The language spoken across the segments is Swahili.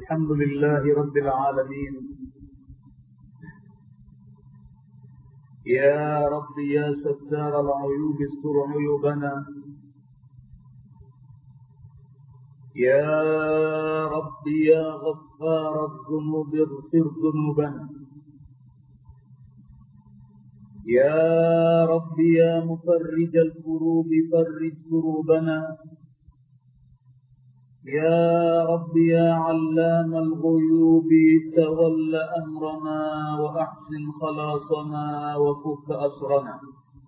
الحمد لله رب العالمين يا رب يا ستار العيوب استر عيوبنا يا رب يا غفار الذنوب اغفر ذنوبنا يا رب يا مفرج الكروب فرج كروبنا يا رب يا علام الغيوب تول أمرنا وأحسن خلاصنا وفك أسرنا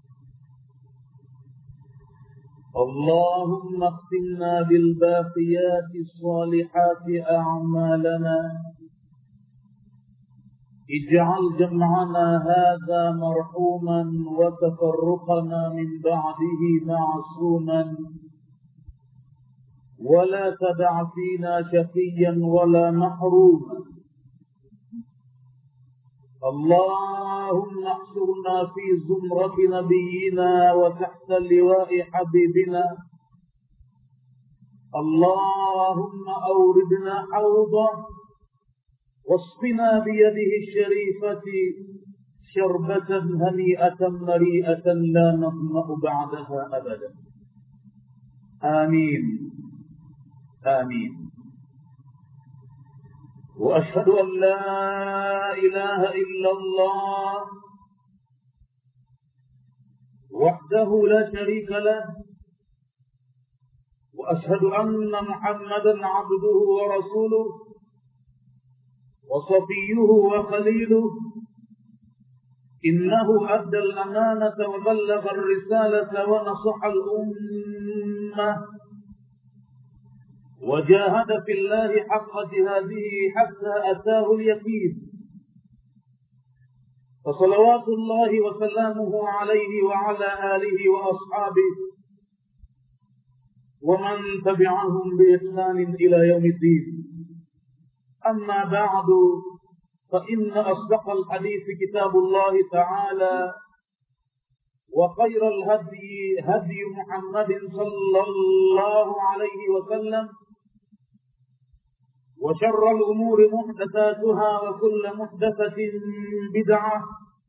اللهم اختمنا بالباقيات الصالحات أعمالنا اجعل جمعنا هذا مرحوما وتفرقنا من بعده معصوما ولا تدع فينا شقيا ولا محروما اللهم احشرنا في زمرة نبينا وتحت لواء حبيبنا اللهم أوردنا حوضه واسقنا بيده الشريفة شربة هنيئة مريئة لا نظمأ بعدها أبدا آمين آمين وأشهد أن لا إله إلا الله وحده لا شريك له وأشهد أن محمدا عبده ورسوله وصفيه وخليله إنه أدى الأمانة وبلغ الرسالة ونصح الأمة وجاهد في الله حق جهاده حتى أتاه اليقين فصلوات الله وسلامه عليه وعلى آله وأصحابه ومن تبعهم بإحسان إلى يوم الدين أما بعد فإن أصدق الحديث كتاب الله تعالى وخير الهدي هدي محمد صلى الله عليه وسلم وشر الأمور محدثاتها وكل محدثة بدعة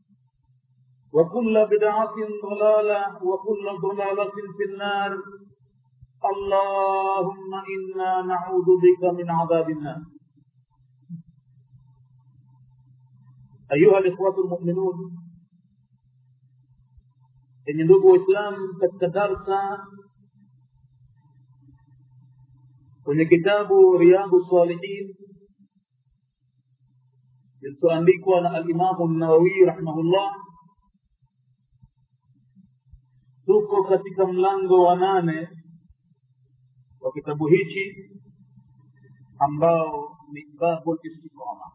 وكل بدعة ضلالة وكل ضلالة في النار اللهم إنا نعوذ بك من عذاب النار أيها الإخوة المؤمنون yenye ndugu waislamu katika darsa kwenye kitabu riyadu salihin kilichoandikwa na alimamu nawawi rahimahullah tuko katika mlango wa nane wa kitabu hichi ambao ni babu listiqama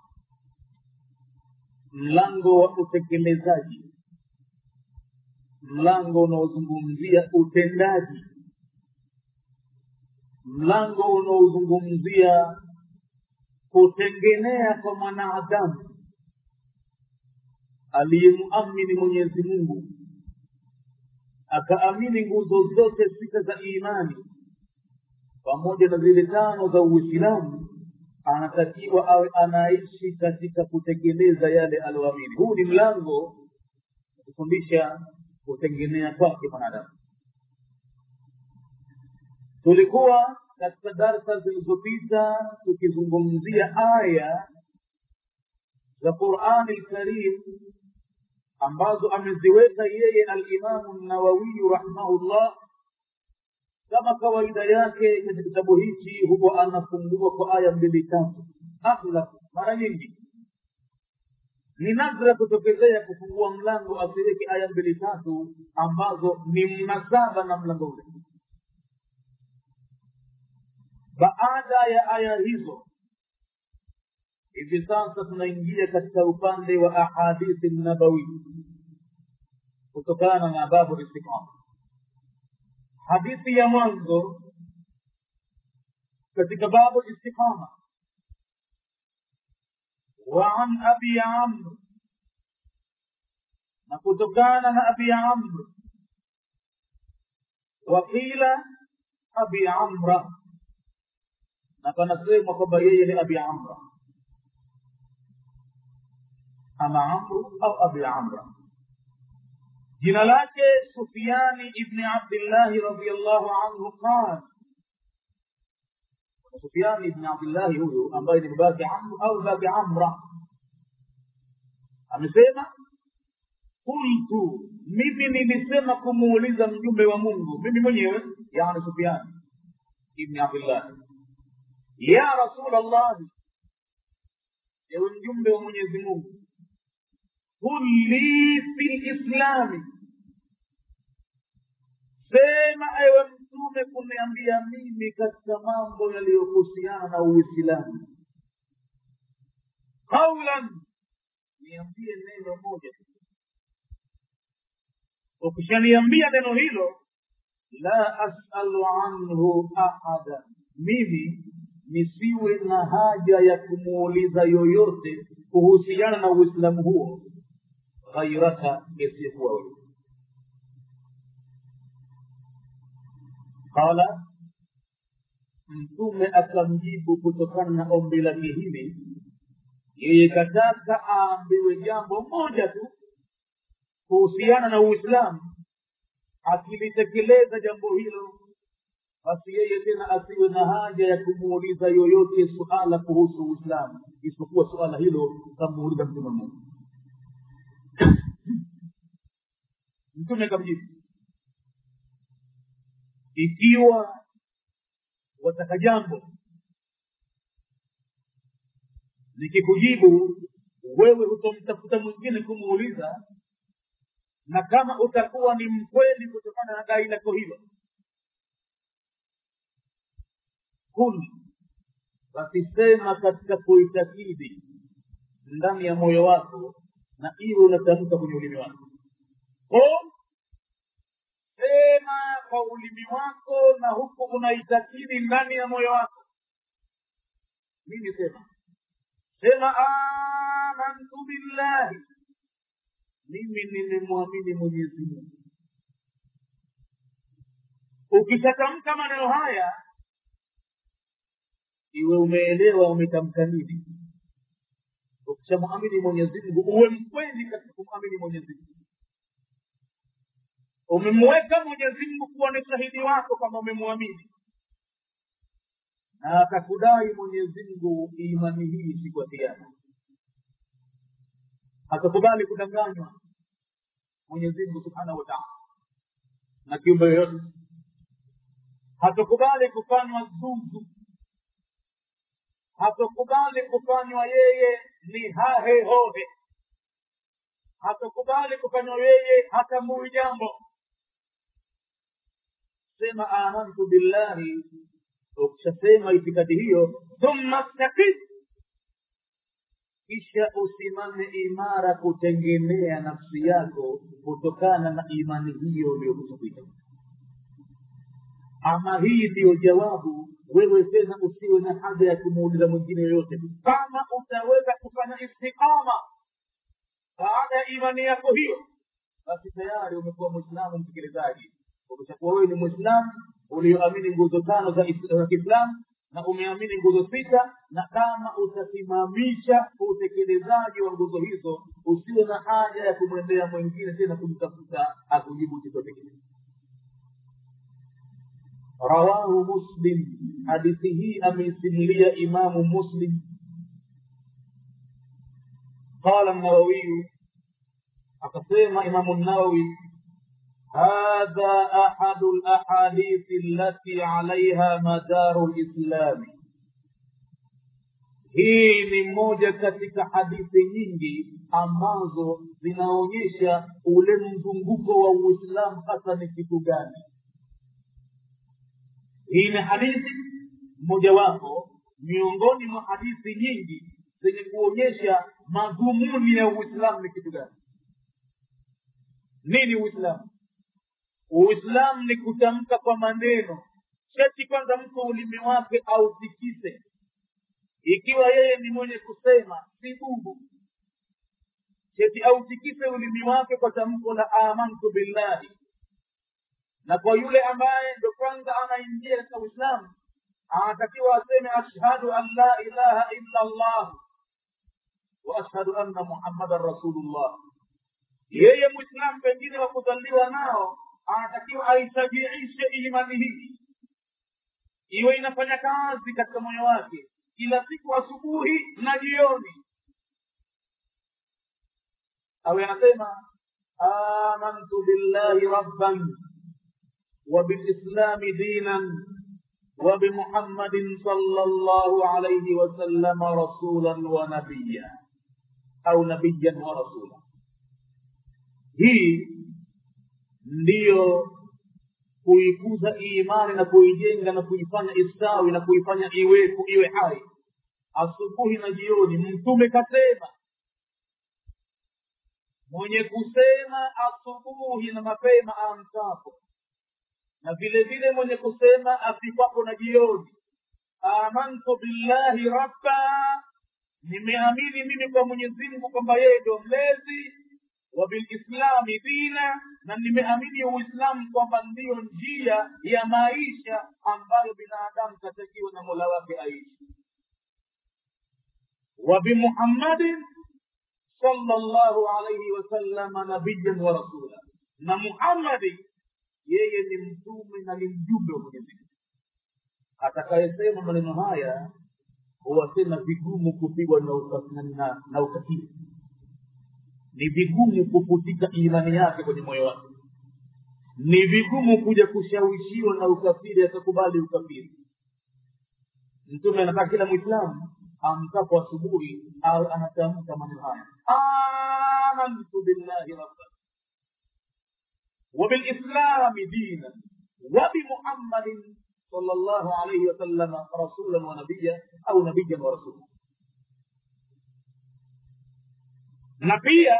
mlango wa utekelezaji mlango unaozungumzia utendaji mlango unaozungumzia kutengenea kwa mwanadamu aliyemuamini mwenyezi mungu akaamini nguzo zote sita za imani pamoja na zile tano za uislamu anatakiwa awe anaishi katika kutekeleza yale aliyoamini huu ni mlango kufundisha kutengenea kwake mwanadamu tulikuwa katika darsa zilizopita tukizungumzia aya za qurani lkarim ambazo ameziweka yeye alimamu nawawiyu rahimahullah kama kawaida yake kwenye kitabu hichi huwa anafungua kwa aya mbili tatu aghlab mara nyingi ni nadra kutokezea kufungua mlango asiweke aya mbili tatu ambazo ni mnasaba na mlango ule baada ya aya hizo hivi sasa tunaingia katika upande wa ahadithi nabawi kutokana na babu istiqama hadithi ya mwanzo katika babu istiqama وعن أبي عمرو نكتكان أبي عمرو وقيل أبي عمرو na panasemwa kwamba yeye ni abi amra ama amru au abi amra jina lake sufiani ibni abdillahi radiallahu anhu qal sufiani ibni abdillahi huyu ambaye ni babake amru au babake amra amesema qultu mimi nilisema kumuuliza mjumbe wa mungu mimi mwenyewe yani sufiani ibni abdillahi ya rasul allahi ewe mjumbe wa mwenyezi mungu qul li fi lislami sema ewe mtume kuniambia mimi katika mambo yaliyohusiana na uislamu qaulan niambie neno moja ukishaniambia neno hilo la asalu anhu ahada mimi nisiwe na haja ya kumuuliza yoyote kuhusiana na uislamu huo ghairaka isiyekuwa wewe qala mtume akamjibu kutokana na ombi lake hili yeye kataka aambiwe jambo moja tu kuhusiana na uislamu akilitekeleza jambo hilo basi yeye tena asiwe na haja ya kumuuliza yoyote suala kuhusu uislamu isipokuwa suala hilo kamuuliza mtume mmoja mtume kamjibu ikiwa wataka jambo nikikujibu wewe hutomtafuta mwingine kumuuliza na kama utakuwa ni mkweli kutokana na dai lako hilo kul basi sema katika kuitakidi ndani ya moyo wako na iwe unatamka kwenye ulimi wako qul sema kwa ulimi wako na huku unaitakidi ndani ya moyo wako mimi sema sema amantu billahi mimi nimemwamini mwenyezi mungu ukishatamka maneno haya iwe umeelewa umetamka nini ukishamwamini mwenyezi mungu uwe mkweli katika kumwamini mwenyezi mungu umemweka mwenyezi mungu kuwa ni shahidi wako kwamba umemwamini na akakudai mwenyezi mungu imani hii siku ya kiama akakubali kudanganywa mwenyezi mungu subhanahu wa taala na kiumbe yoyote hatakubali kufanywa zuzu hatakubali kufanywa yeye ni hahe hohe hatakubali kufanywa yeye hatamui jambo sema amantu billahi ukishasema itikadi hiyo thumma staqim kisha usimame imara kutengemea nafsi yako kutokana na imani hiyo uliyokusudia ama hii ndiyo jawabu wewe tena usiwe na haja ya kumuuliza mwingine yoyote kama utaweza kufanya istiqama baada ya imani yako hiyo basi tayari umekuwa mwislamu mtekelezaji umeshakuwa wewe ni mwislamu ulioamini nguzo tano za kiislamu na umeamini nguzo sita na kama utasimamisha utekelezaji wa nguzo hizo usiwe na haja ya kumwendea mwingine tena kumtafuta akujibu chochote kile rawahu muslim hadithi hii ameisimulia imamu muslim qala nawawiyu akasema imamu nawawi هذا أحد الأحاديث التي عليها مدار الإسلام hii ni moja katika hadithi nyingi ambazo zinaonyesha ule mzunguko wa uislamu hasa ni kitu gani hii ni hadithi mojawapo miongoni mwa hadithi nyingi zenye kuonyesha madhumuni ya uislamu ni kitu gani nini uislamu uislamu ni kutamka kwa maneno sheti kwanza mtu ulimi wake autikise ikiwa yeye ni mwenye kusema si bubu sheti autikise ulimi wake kwa tamko la amantu billahi na kwa yule ambaye ndo kwanza anaingia katika uislamu anatakiwa aseme ashhadu an la ilaha illa allah wa ashhadu anna muhammadan rasulullah yeye mwislamu pengine wa kuzaliwa nao anatakiwa aitabiishe imani hii iwe inafanya kazi katika moyo wake kila siku asubuhi na jioni awe anasema amantu billahi rabban وبالإسلام دينا وبمحمد صلى الله عليه وسلم رسولا ونبيا أو نبيا ورسولا hii ndiyo kuikuza imani na kuijenga na kuifanya istawi na kuifanya iwepo iwe hai asubuhi na jioni mtume kasema mwenye kusema asubuhi na mapema amkapo na vile vile mwenye kusema afikapo na jioni amantu billahi rabba nimeamini mimi kwa mwenyezi mungu kwamba yeye ndio mlezi wa bilislami dina na nimeamini uislamu kwamba ndiyo njia ya maisha ambayo binadamu katakiwa na mola wake aishi wa bimuhammadin sallallahu alaihi wasallama nabiyan wa rasula na muhammadi yeye ni mtume na ni mjumbe wa mwenyezi mungu atakayesema maneno haya huwa tena vigumu kupigwa na, uka- na, na ukafiri ni vigumu kufutika imani yake kwenye moyo wake ni vigumu kuja kushawishiwa na ukafiri akakubali ukafiri mtume anataka kila mwislamu amkapo asubuhi au anatamka maneno haya amantu billahi rabban وبالإسلام دينا وبمحمد صلى الله عليه وسلم رسولا ونبيا أو نبيا ورسولا na pia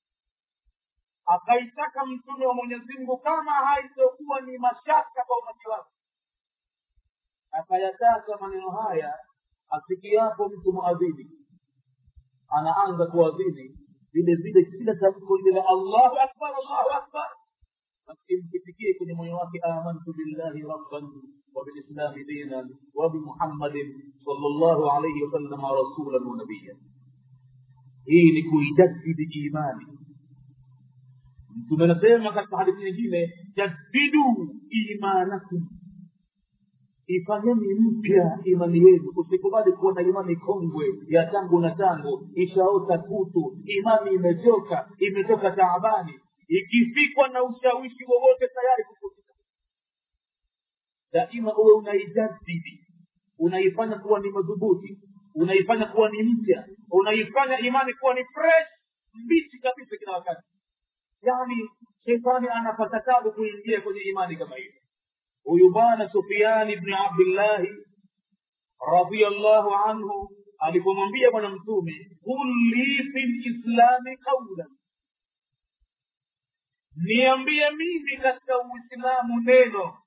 akaitaka mtume wa mwenyezi mungu kama haitokuwa ni mashaka kwa umati wake akayataka maneno haya asikiapo mtu muadhini anaanza kuadhini vile vile kila tamko lile la allahu akbar allahu akbar basi mkitikie kwenye moyo wake amantu billahi rabban وبالإسلام دينا وبمحمد صلى الله عليه وسلم رسولا ونبيا hii ni kuidadidi imani mtume anasema katika hadithi nyingine jaddidu imanakum ifanyeni mpya imani yenu usikubali kuwa na imani kongwe ya tangu na tangu ishaota kutu imani imechoka imetoka taabani ikifikwa na ushawishi wowote tayari kufutika daima uwe unaijadidi unaifanya kuwa ni madhubuti unaifanya kuwa ni mpya unaifanya imani kuwa ni fresh mbichi kabisa kila wakati yaani shetani anapata tabu kuingia kwenye imani kama hiyo huyu bwana sufiani bni abdillahi radiallahu anhu alipomwambia bwana mtume qul li fi lislami qaulan niambie mimi katika uislamu neno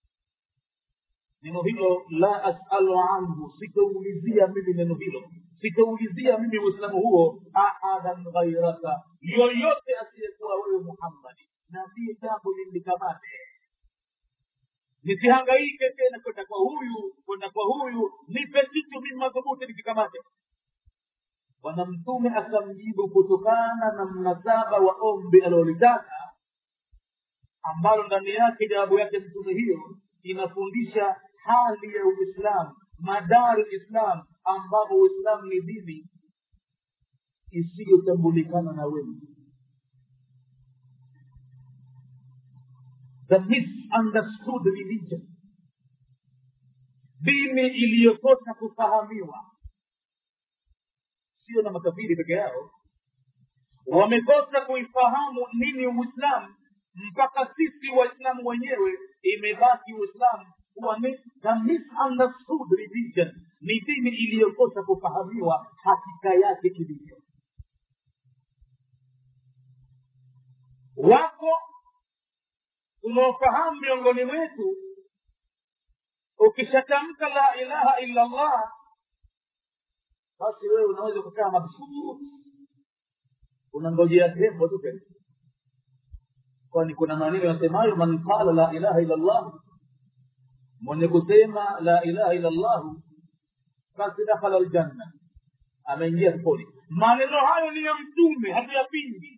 neno hilo la asalu anhu sitaulizia mimi neno hilo sitaulizia mimi uislamu huo ahadan ghairaka yoyote asiyekuwa wewe muhammadi naambie jambo lilikamate nisihangaike tena kwenda kwa huyu kwenda kwa huyu nipe kitu mimi madhubuti nikikamate bwana mtume akamjibu kutokana na mnasaba wa ombi alilolitaka ambalo ndani yake jawabu yake mtume hiyo inafundisha hali ya uislamu madari islam ambapo uislamu ni dini isiyotambulikana na wengi the misunderstood religion dini iliyokosa kufahamiwa sio na makafiri peke yao wamekosa kuifahamu nini uislamu mpaka sisi waislamu wenyewe imebaki uislamu kuwa ni the misunderstood religion ni dini iliyokosa kufahamiwa hakika yake ilivyo wako unaofahamu miongoni mwetu ukishatamka la ilaha illa allah basi wewe unaweza kukaa mabsuut unangojea tembo tu pekee kwani kuna maneno yasemayo man qala la ilaha illa allah mwenye kusema la ilaha illa llahu basi dakhala ljanna ameingia peponi maneno hayo ni ya mtume hatuyapingi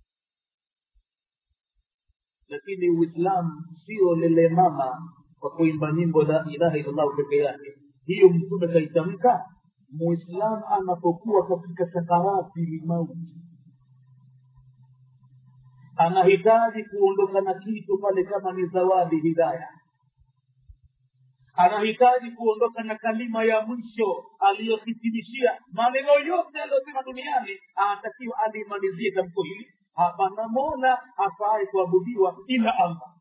lakini uislamu sio lele mama kwa kuimba nyimbo la ilaha illallah peke yake hiyo mtume kaitamka muislamu anapokuwa katika sakarati limauti anahitaji kuondoka na kitu pale kama ni zawadi hidaya anahitaji kuondoka na kalima ya mwisho aliyohitimishia maneno yote aliyosema duniani anatakiwa alimalizie tamko hili hapana mola afaaye kuabudiwa ila allah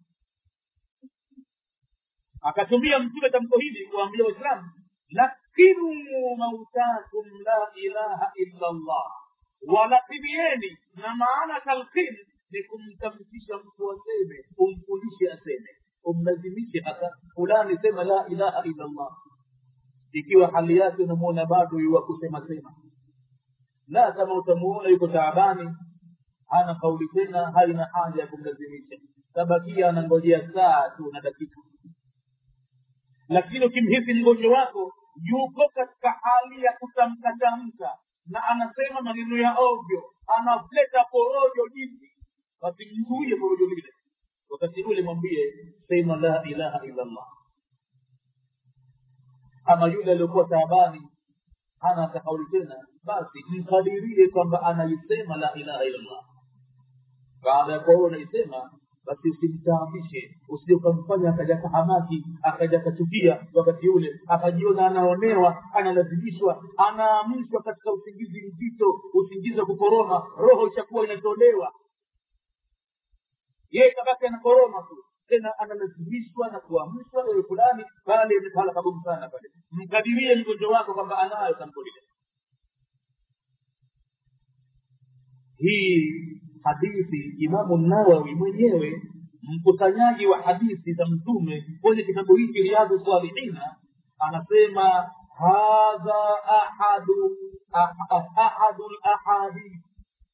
akatumia mtume tamko hili kuambia waislamu lakinu mautakum la ilaha illa allah walakinieni na maana talqin ni kumtamkisha mtu aseme umfundishe aseme umlazimishe hata fulani sema la ilaha illa allah ikiwa hali yake unamuona bado yuwa kusema sema la kama utamuona yuko taabani hana kauli tena haina haja ya kumlazimisha tabakia anangojea saa tu na dakika lakini ukimhisi mgonjwa wako yuko katika hali ya kutamka tamka na anasema maneno ya ovyo analeta porojo jinsi basi mzuie porojo lile wakati ule mwambie sema la ilaha illa allah ama yule aliyokuwa taabani hana takauli tena basi mkadirie kwamba anaisema la ilaha illa allah baada ya kuwa unaisema basi usimtaabishe usije ukamfanya akaja kahamaki akaja kachukia wakati ule akajiona anaonewa analazimishwa anaamshwa katika usingizi mzito usingizi wa kukoroma roho ishakuwa inatolewa yeye kabaki anakoroma tu tena analazimishwa na kuamshwa ewe fulani pale pahala pagumu sana pale mkadirie mgonjwa wako kwamba anayo tamko lile hii hadithi imamu nawawi mwenyewe mkusanyaji wa hadithi za mtume kwenye kitabu hiki riadhu salihina anasema hadha ahadu ahadu lahadith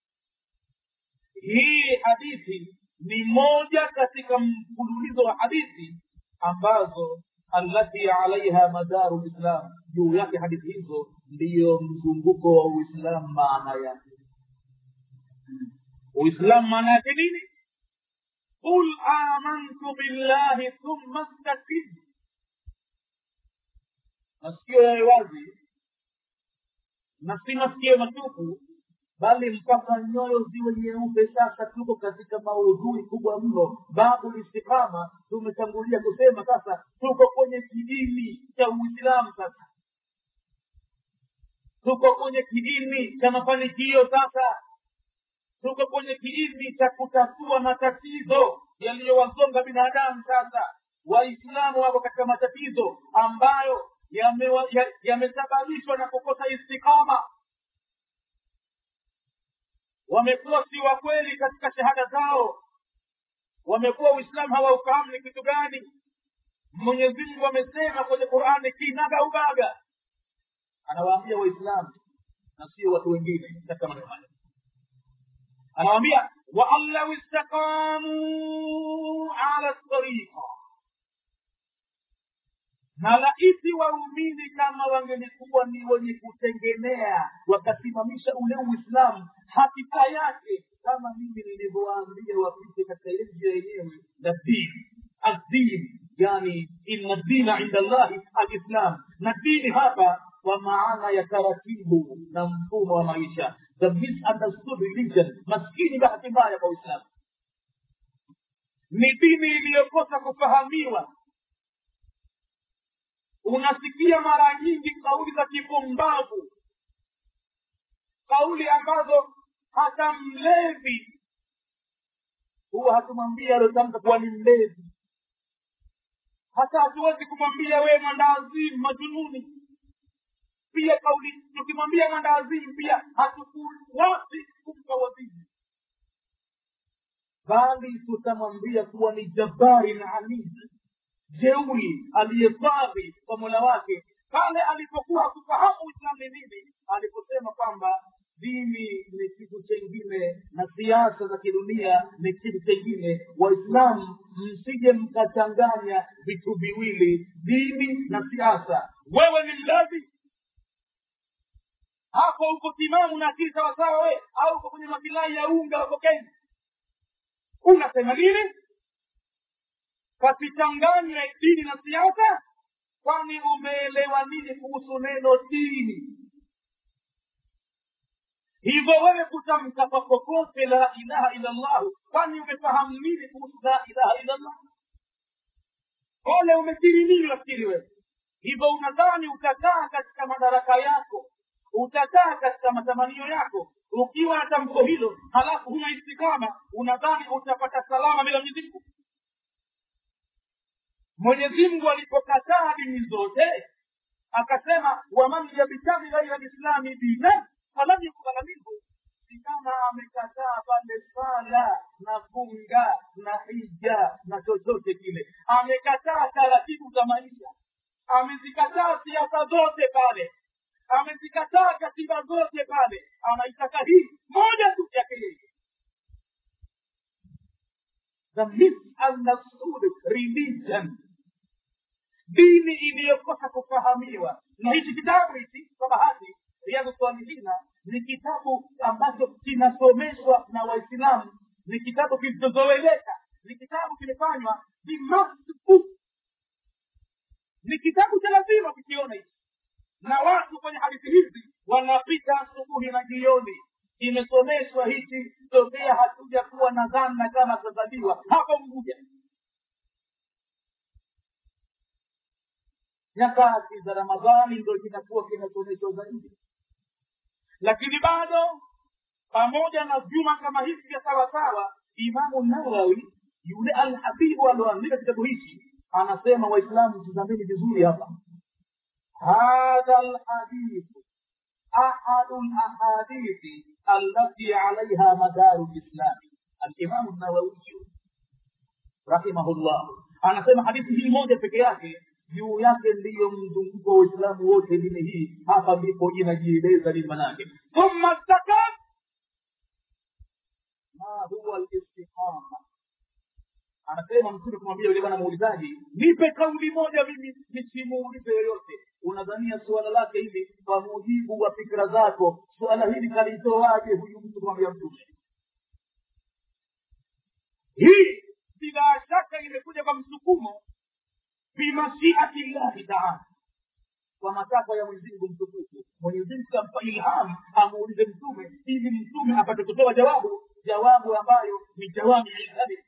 hii hadithi ni moja katika mfululizo wa hadithi ambazo allati alaiha madaru lislam juu yake hadithi hizo ndiyo mzunguko wa uislamu maana yake uislamu maana yake nini qul amantu billahi thumma stakim masikio yawe wazi na si masikio matupu bali mpaka nyoyo ziwe nyeupe sasa tuko katika maudhui kubwa mno babu istiqama tumetangulia kusema sasa tuko kwenye kidini cha uislamu sasa tuko kwenye kiini cha mafanikio sasa tuko kwenye kiini cha kutatua matatizo yaliyowazonga binadamu sasa waislamu wako katika matatizo ambayo yamesababishwa ya, ya na kukosa istikama wamekuwa si wa kweli katika shahada zao wamekuwa uislamu hawaufahamu ni kitu gani mwenyezi mungu amesema kwenye qurani kinaga ubaga anawaambia waislamu na sio watu wengine katika maneno haya anawaambia waan lau istaqamuu ala tariqa na laiti waumini kama wangelikuwa ni wenye kutengenea wakasimamisha ule uislamu hakika yake kama mimi nilivyowaambia wapite katika ile njia yenyewe na dini addin yani inna dina inda llahi alislam na dini hapa kwa maana ya taratibu na mfumo wa maisha the misunderstood religion maskini bahati mbaya kwa uislamu ni dini iliyokosa kufahamiwa unasikia mara nyingi kauli za kipumbavu kauli ambazo hata mlevi huwa hatumwambia aliotamka kuwa ni mlevi hata hatuwezi kumwambia wewe mwandawazimu majununi pia kauli tukimwambia mwandawazimu pia hatukuwasi kumpa wazimu bali tutamwambia kuwa ni jabari na alizi jeuri aliyefadhi kwa mola wake pale alipokuwa hakufahamu uislamu ni nini aliposema kwamba dini ni kitu chengine na siasa za kidunia ni kitu chengine waislamu msije mkachanganya vitu viwili dini na siasa wewe ni mlazi hapo uko timamu na akili sawasawa we au uko kwenye masilahi ya unga huko kenya unasema nini pasichanganywe dini na siasa kwani umeelewa nini kuhusu neno dini hivyo wewe kutamka kwa popote la ilaha illa llahu kwani umefahamu nini kuhusu la ilaha illa llah ole umekiri nini wafikiri wewe hivyo unadhani utakaa katika madaraka yako utakaa katika matamanio yako ukiwa na tamko hilo halafu huna istikama unadhani utapata salama bila mwenyezi mungu mwenyezi mungu alipokataa dini zote akasema waman yabtaghi ghaira lislami dinan falan yukbala minhu ni kama amekataa pale sala na funga na hija na chochote kile amekataa taratibu za maisha amezikataa siasa zote pale amezikataa katiba zote pale anaitaka hii moja tu yake yeye the misunderstood religion dini iliyokosa kufahamiwa na hichi kitabu hichi kwa bahati riadhu salihina ni kitabu ambacho kinasomeshwa na waislamu ni kitabu kilichozoeleka ni kitabu kimefanywa ni must book ni kitabu cha lazima kukiona hichi na watu kwenye hadithi hizi wanapita asubuhi na jioni imesomeshwa hichi tokea hatuja kuwa na dhana kama tutazaliwa hapo mguja nyakati za ramadhani ndo kinakuwa kinasomeshwa zaidi lakini bado pamoja na vyuma kama hivi vya sawasawa imamu nawawi yule alhabibu alioandika kitabu hichi anasema waislamu tizameni vizuri hapa hadha lhadithu ahadu lahadithi allati alaiha madaru lislami alimamu nawawiyu rahimahullah anasema hadithi hii moja peke yake juu yake ndiyo mzunguko wa uislamu wote dini hii hapa ndipo inajieleza nini manake thumma stakat ma huwa listiqama anasema mtume kumwambia yule bwana muulizaji nipe kauli moja mimi nisimuulize yoyote unadhania suala lake hili kwa mujibu wa fikra zako suala hili kalitoaje huyu mtu kumwambia mtume hii bila shaka imekuja kwa msukumo bimashiati llahi taala kwa matakwa ya mwenyezimungu mtukufu mwenyezimungu kampa ilham amuulize mtume ili mtume apate kutoa jawabu jawabu ambayo ni jawami ilhabi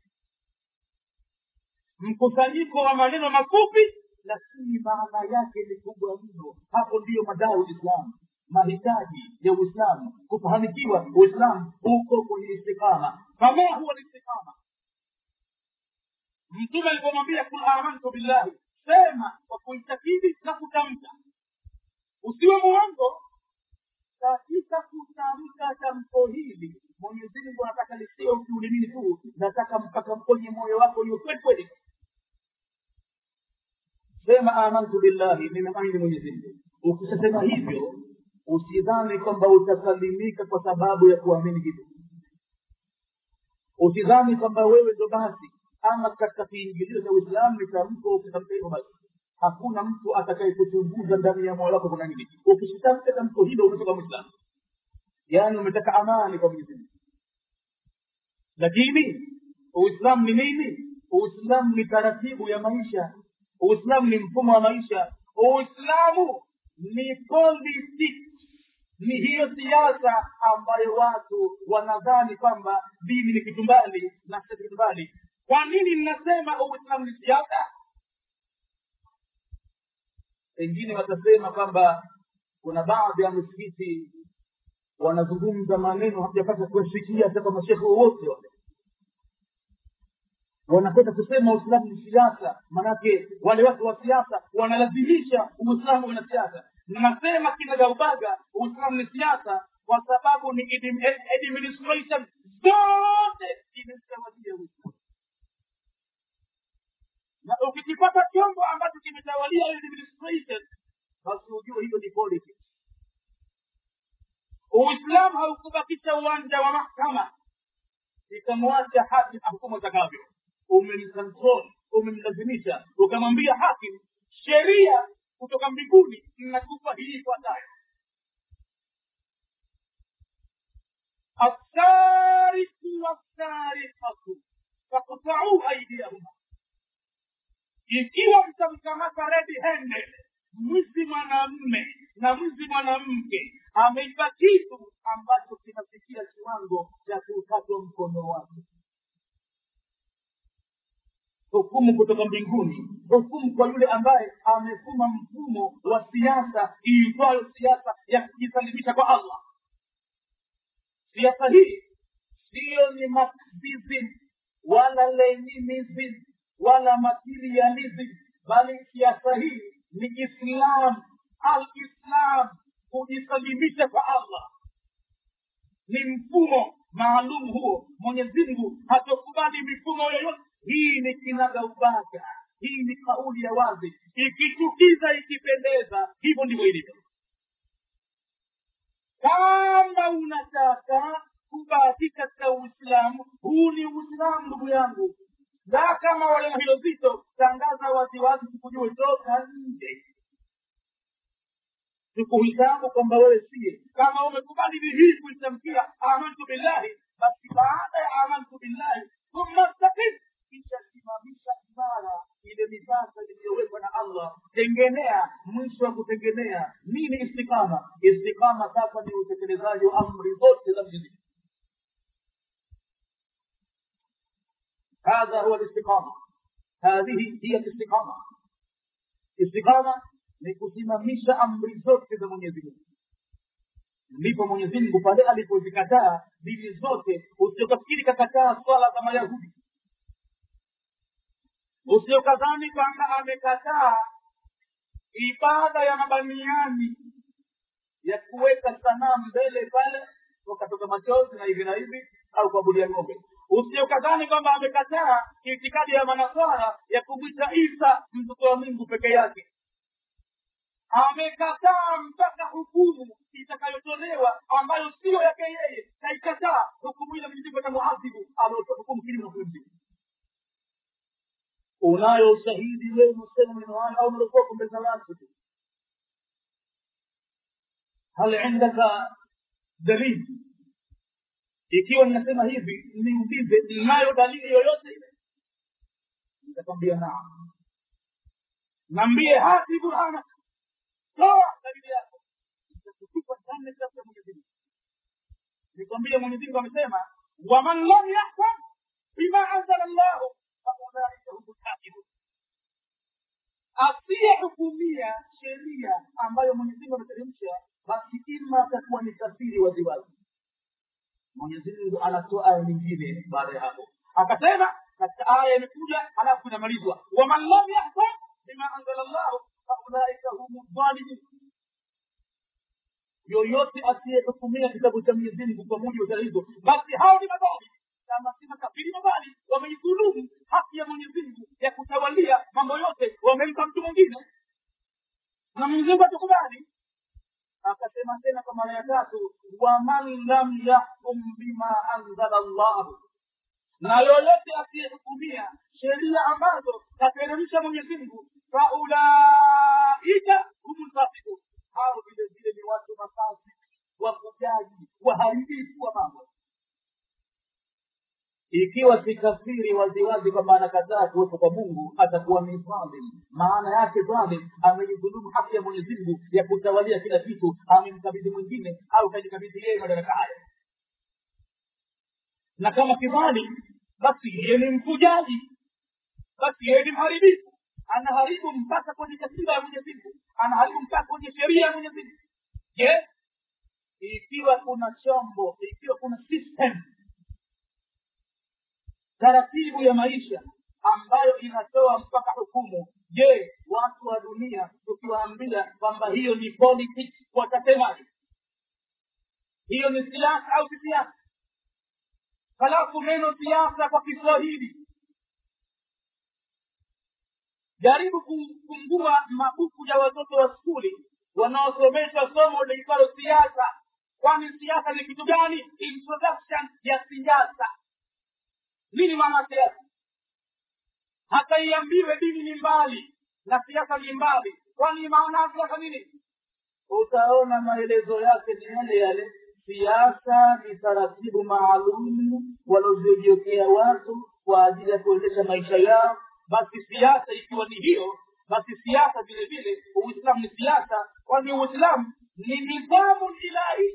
mkusanyiko wa maneno mafupi lakini maana yake ni kubwa mno hapo ndiyo madao uislamu mahitaji ya uislamu kufahamikiwa uislamu huko kwenye istikama kama huwa listikama mtume alipomwambia kul amantu billahi sema kwa kuitakidi na kutamka usiwe muongo katika kutamka tamko hili mwenyezi mungu anataka lisio ukiulimini tu nataka mpaka kwenye moyo wako hiyo kweli kweli sema amantu billahi nimemwamini mwenyezi mungu ukishasema hivyo usidhani kwamba utasalimika kwa sababu ya kuamini hivyo usidhani kwamba wewe ndo basi ama katika kiingilio cha uislamu ni tamko ukitamka hivyo basi hakuna mtu atakaye kuchunguza ndani ya moyo wako kuna nini ukishitamka tamko hilo umetoka mwislamu yaani umetaka amani kwa mwenyezi mungu lakini uislamu ni nini uislamu ni taratibu ya maisha uislamu ni mfumo wa maisha uislamu ni politics ni hiyo siasa ambayo watu wanadhani kwamba dini ni kitu mbali na si kitu mbali kwa nini ninasema uislamu ni siasa pengine watasema kwamba kuna baadhi ya misikiti wanazungumza maneno hajapata kuwasikia hata kwa mashekhe wowote wale wanakwenda kusema uislamu ni siasa manake wale watu wa siasa wanalazimisha uislamu una siasa nasema kinagaubaga uislamu ni siasa kwa sababu ni administration zote imetawalia uislamu na ukikipata chombo ambacho kimetawalia administration basi ujue hiyo ni politics uislamu haukubakisha uwanja wa mahkama ikamwacha hakim ahukumu atakavyo umemkontrol umemlazimisha ukamwambia hakim sheria kutoka mbinguni inakupa hii ifuatayo assariku wassarikatu fakutau aidiyahuma ikiwa mtamkamata redi handed mwizi mwanamme na mwizi mwanamke ameiba kitu ambacho kinafikia kiwango cha kukatwa mkono wake hukumu kutoka mbinguni hukumu kwa yule ambaye amefuma mfumo wa siasa iitwayo siasa ya kujisalimisha kwa allah siasa hii siyo ni marxism wala leninism wala materialism bali siasa hii ni islam alislam kujisalimisha kwa allah ni mfumo maalum huo mwenyezi mungu hatokubali mifumo yoyote hii ni kinaga ubaga hii ni kauli ya wazi ikichukiza ikipendeza hivyo ndivyo ilivyo kama unataka kubaki katika uislamu huu ni uislamu ndugu yangu na kama wale hilo zito tangaza waziwazi tukujue toka nje tukuhisabu kwamba wewe siye kama umekubali hii kuitamkia amantu billahi basi baada ya amantu billahi thumma staqim kisha simamisha imara ile mipaka iliyowekwa na allah tengenea mwisho wa kutengenea nini istikama istikama sasa ni utekelezaji wa amri zote za mwenyezi هذا هو الاستقامة هذه هي الاستقامة استقامة ni kusimamisha amri zote za mwenyezi mungu ndipo mwenyezi mungu pale alipozikataa dini zote usiokafikiri kakataa swala za mayahudi usiokadhani kwamba amekataa ibada ya mabaniani ya kuweka sanamu mbele pale wakatoka machozi na hivi na hivi au kuabudia ng'ombe usiokadhani kwamba amekataa itikadi ya manaswara ya kumwita isa mtoto wa mungu peke yake amekataa mpaka hukumu itakayotolewa ambayo siyo yake yeye kaikataa hukumu ile mwenyezi atamuadhibu anaotoa hukumu kinyume na hukumu unayo ushahidi wewe unasema maneno haya au unaokoka mbele za watu tu hal indaka dalili ikiwa ninasema hivi niulize inayo dalili yoyote ile nitakwambia naam naambie hati burhana toa dalili yako nitakutupa ndani ya kitabu cha mwenyezi mungu nikwambie mwenyezi mungu amesema waman lam yahkum bima anzala llahu faulaika hum lkafirun asiyehukumia sheria ambayo mwenyezi mungu ameteremsha basi ima atakuwa ni kafiri waziwazi mwenyezi mungu anatoa aya nyingine baada ya hapo akasema katika aya imekuja halafu inamalizwa waman lam yahkum bima anzala llahu faulaika humu dhalimun yoyote asiyehukumia kitabu cha mwenyezi mungu kwa mujibu wa sheria hizo basi hao ni madhalimu kama si makafiri mabali wameidhulumu haki ya mwenyezi mungu ya kutawalia mambo yote wamempa mtu mwingine na mwenyezi mungu atukubali akasema tena kwa mara ya tatu waman lam yahkum bima anzala llahu na yoyote asiyehukumia sheria ambazo kateremsha mwenyezi mungu faulaika humu lfasikun hao vile vile ni watu mafasi wafujaji waharibifu wa mambo ikiwa si kafiri waziwazi kwamba anakataa kuwepo kwa mungu atakuwa ni dhalim maana yake dhalim ameidhulumu haki ya mwenyezi mungu ya kutawalia kila kitu amemkabidhi mwingine au kajikabidhi yeye madaraka hayo na kama kidhalim basi yeye ni mfujaji basi yeye ni mharibifu anaharibu mpaka kwenye katiba ya mwenyezi mungu anaharibu mpaka kwenye sheria ya mwenyezi mungu je ikiwa kuna chombo ikiwa kuna system taratibu ya maisha ambayo inatoa mpaka hukumu je watu wa dunia tukiwaambia kwamba hiyo ni politics watasemaje hiyo ni siasa au si siasa halafu neno siasa kwa kiswahili jaribu kufungua mabuku ya watoto wa skuli wanaosomeshwa somo liitwalo siasa kwa kwani siasa ni kitu gani introduction ya siasa nini maana siasa hata iambiwe dini ni mbali na siasa ni mbali kwani maana ya siasa nini utaona maelezo yake ni yale yale siasa ni taratibu maalumu walozijiokea watu kwa ajili ya kuendesha maisha yao basi siasa ikiwa ni hiyo basi siasa vile vile uislamu ni siasa kwani uislamu ni nidhamu ilahi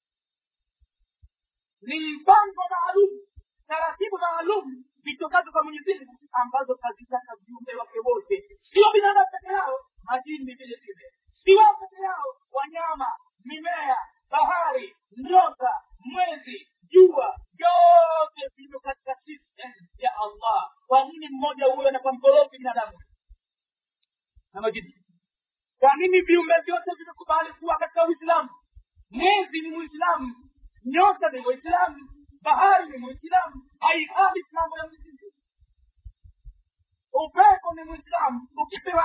ni mpango maalum taratibu maalum vitokazo kwa mwenyezi mungu ambazo kazitaka viumbe wake wote sio binadamu peke yao majini vile vile si wao peke yao wanyama mimea bahari nyota mwezi jua vyote vivyo katika system ya allah kwa nini mmoja huyo anakuwa mkorofi binadamu na majini kwa nini viumbe vyote vimekubali kuwa katika uislamu mwezi ni muislamu nyota ni muislamu bahari ni muislamu haihali mambo ya mzingi upepo ni muislamu ukipewa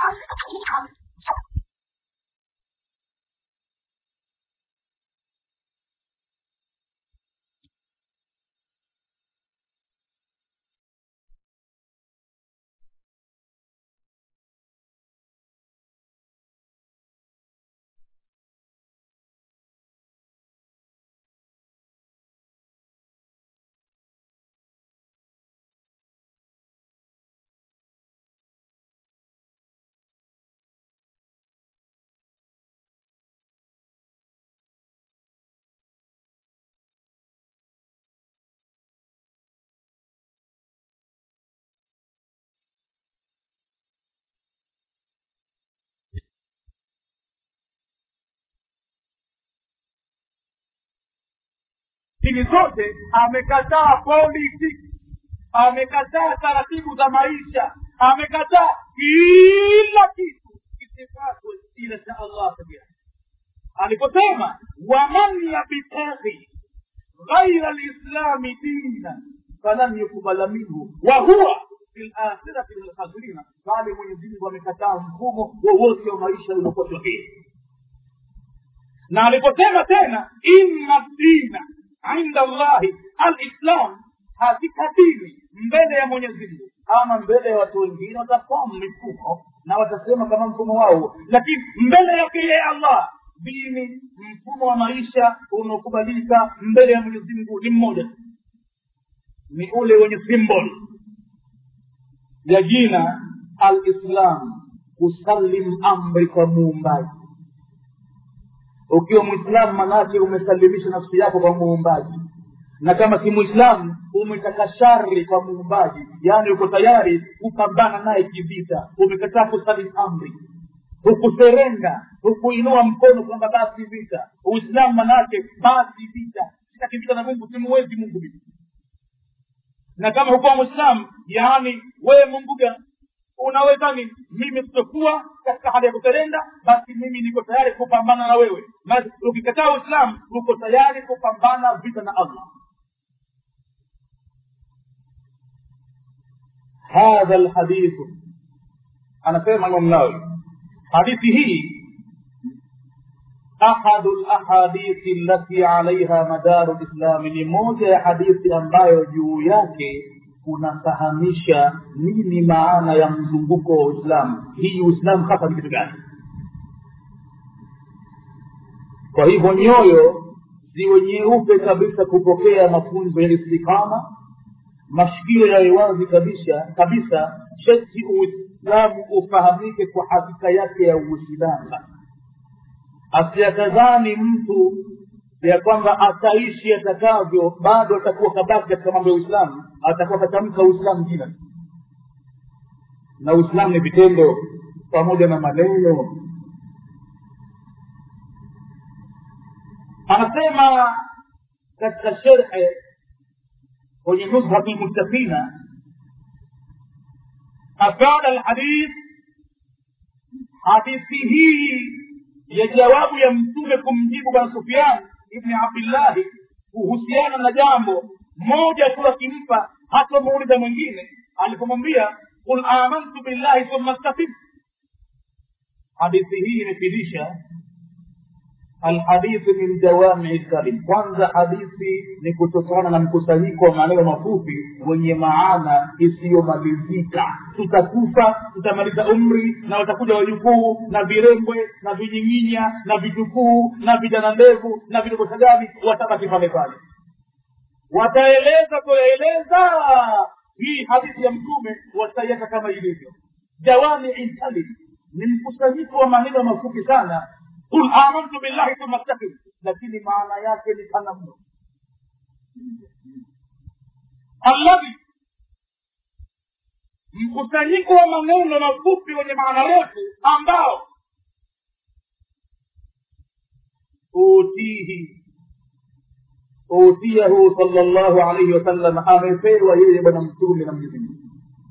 dini zote amekataa politics amekataa taratibu za maisha amekataa kila kitu kisifatwe ila cha allah pekee aliposema waman yabtaghi ghaira lislami dina falan yukubala minhu wahuwa fi lakhirati min alkhasirina bali mwenyezimungu amekataa mfumo wowote wa maisha uliokuwa sahihi na aliposema tena inna dina inda allahi alislam hakika dini mbele ya mwenyezi mungu ama mbele ya watu wengine watafamu mifumo na watasema kama mfumo wao lakini mbele yake yeye allah dini mfumo wa maisha unaokubalika mbele ya mwenyezi mungu ni mmoja ni ule wenye symbol ya jina alislam kusalim amri kwa muumbaji ukiwa mwislamu manake umesalimisha nafsi yako kwa muumbaji na kama si mwislamu umetaka shari kwa muumbaji yaani uko tayari kupambana naye kivita umekataa kusalim amri hukuserenda hukuinua mkono kwamba basi vita uislamu manake basi vita sitaki vita na mungu simuwezi mungu mimi na kama hukuwa mwislamu yaani wewe mungu gani unaweza nini mimi sitokuwa katika hali ya kuserenda basi mimi niko tayari kupambana na wewe basi ukikataa uislamu uko tayari kupambana vita na allah hadha lhadithu anasema imam nawawi hadithi hii ahadu lahadithi allati alaiha madaru lislami ni moja ya hadithi ambayo juu yake kunafahamisha nini maana ya mzunguko wa uislamu hii uislamu hasa ni kitu gani kwa hivyo nyoyo ziwe nyeupe kabisa kupokea mafunzo ya istikama mashikio yawe wazi kabisa kabisa sheti uislamu ufahamike kwa hakika yake ya uislamu asiyatazani mtu ya kwamba ataishi atakavyo bado atakuwa kabaki katika mambo ya uislamu atakuwa katamka uislamu jina na uislamu ni vitendo pamoja na maneno anasema katika sherhe kwenye nuzhati lmuttaqina afada lhadith hadithi hii ya jawabu ya mtume kumjibu bwana sufian ibni abdillahi kuhusiana na jambo moja tu akimpa hatamuuliza mwingine alipomwambia qul amantu billahi thumma staqim hadithi hii imefidisha alhadithi min jawamii kalim kwanza hadithi ni kutokana na mkusanyiko wa maneno mafupi wenye maana isiyomalizika tutakufa tutamaliza umri na watakuja wajukuu na virembwe na vinyinginya na vitukuu na vijana ndevu na vidogosa gani watabaki pale pale wataeleza kuyaeleza hii hadithi ya mtume wataiacha kama ilivyo jawamii kalim ni mkusanyiko wa maneno mafupi sana qul amantu billahi thumma staqim lakini maana yake ni pana mno alladhi mkusanyiko wa maneno mafupi wenye maana refu ambao utihi utiyahu sala llahu alaihi wasallam amepewa yeye bwana mtume na mwenyezi mungu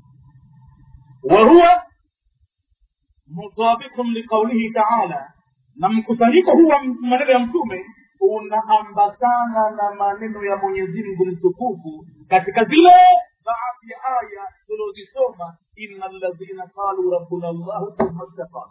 wahuwa mutabiqun liqaulihi taala na mkusanyiko huu wa maneno ya mtume unaambatana na maneno ya mwenyezi mungu mtukufu katika zile baadhi ya aya tulizosoma ina ladhina qalu rabbuna llahu thumma staqamu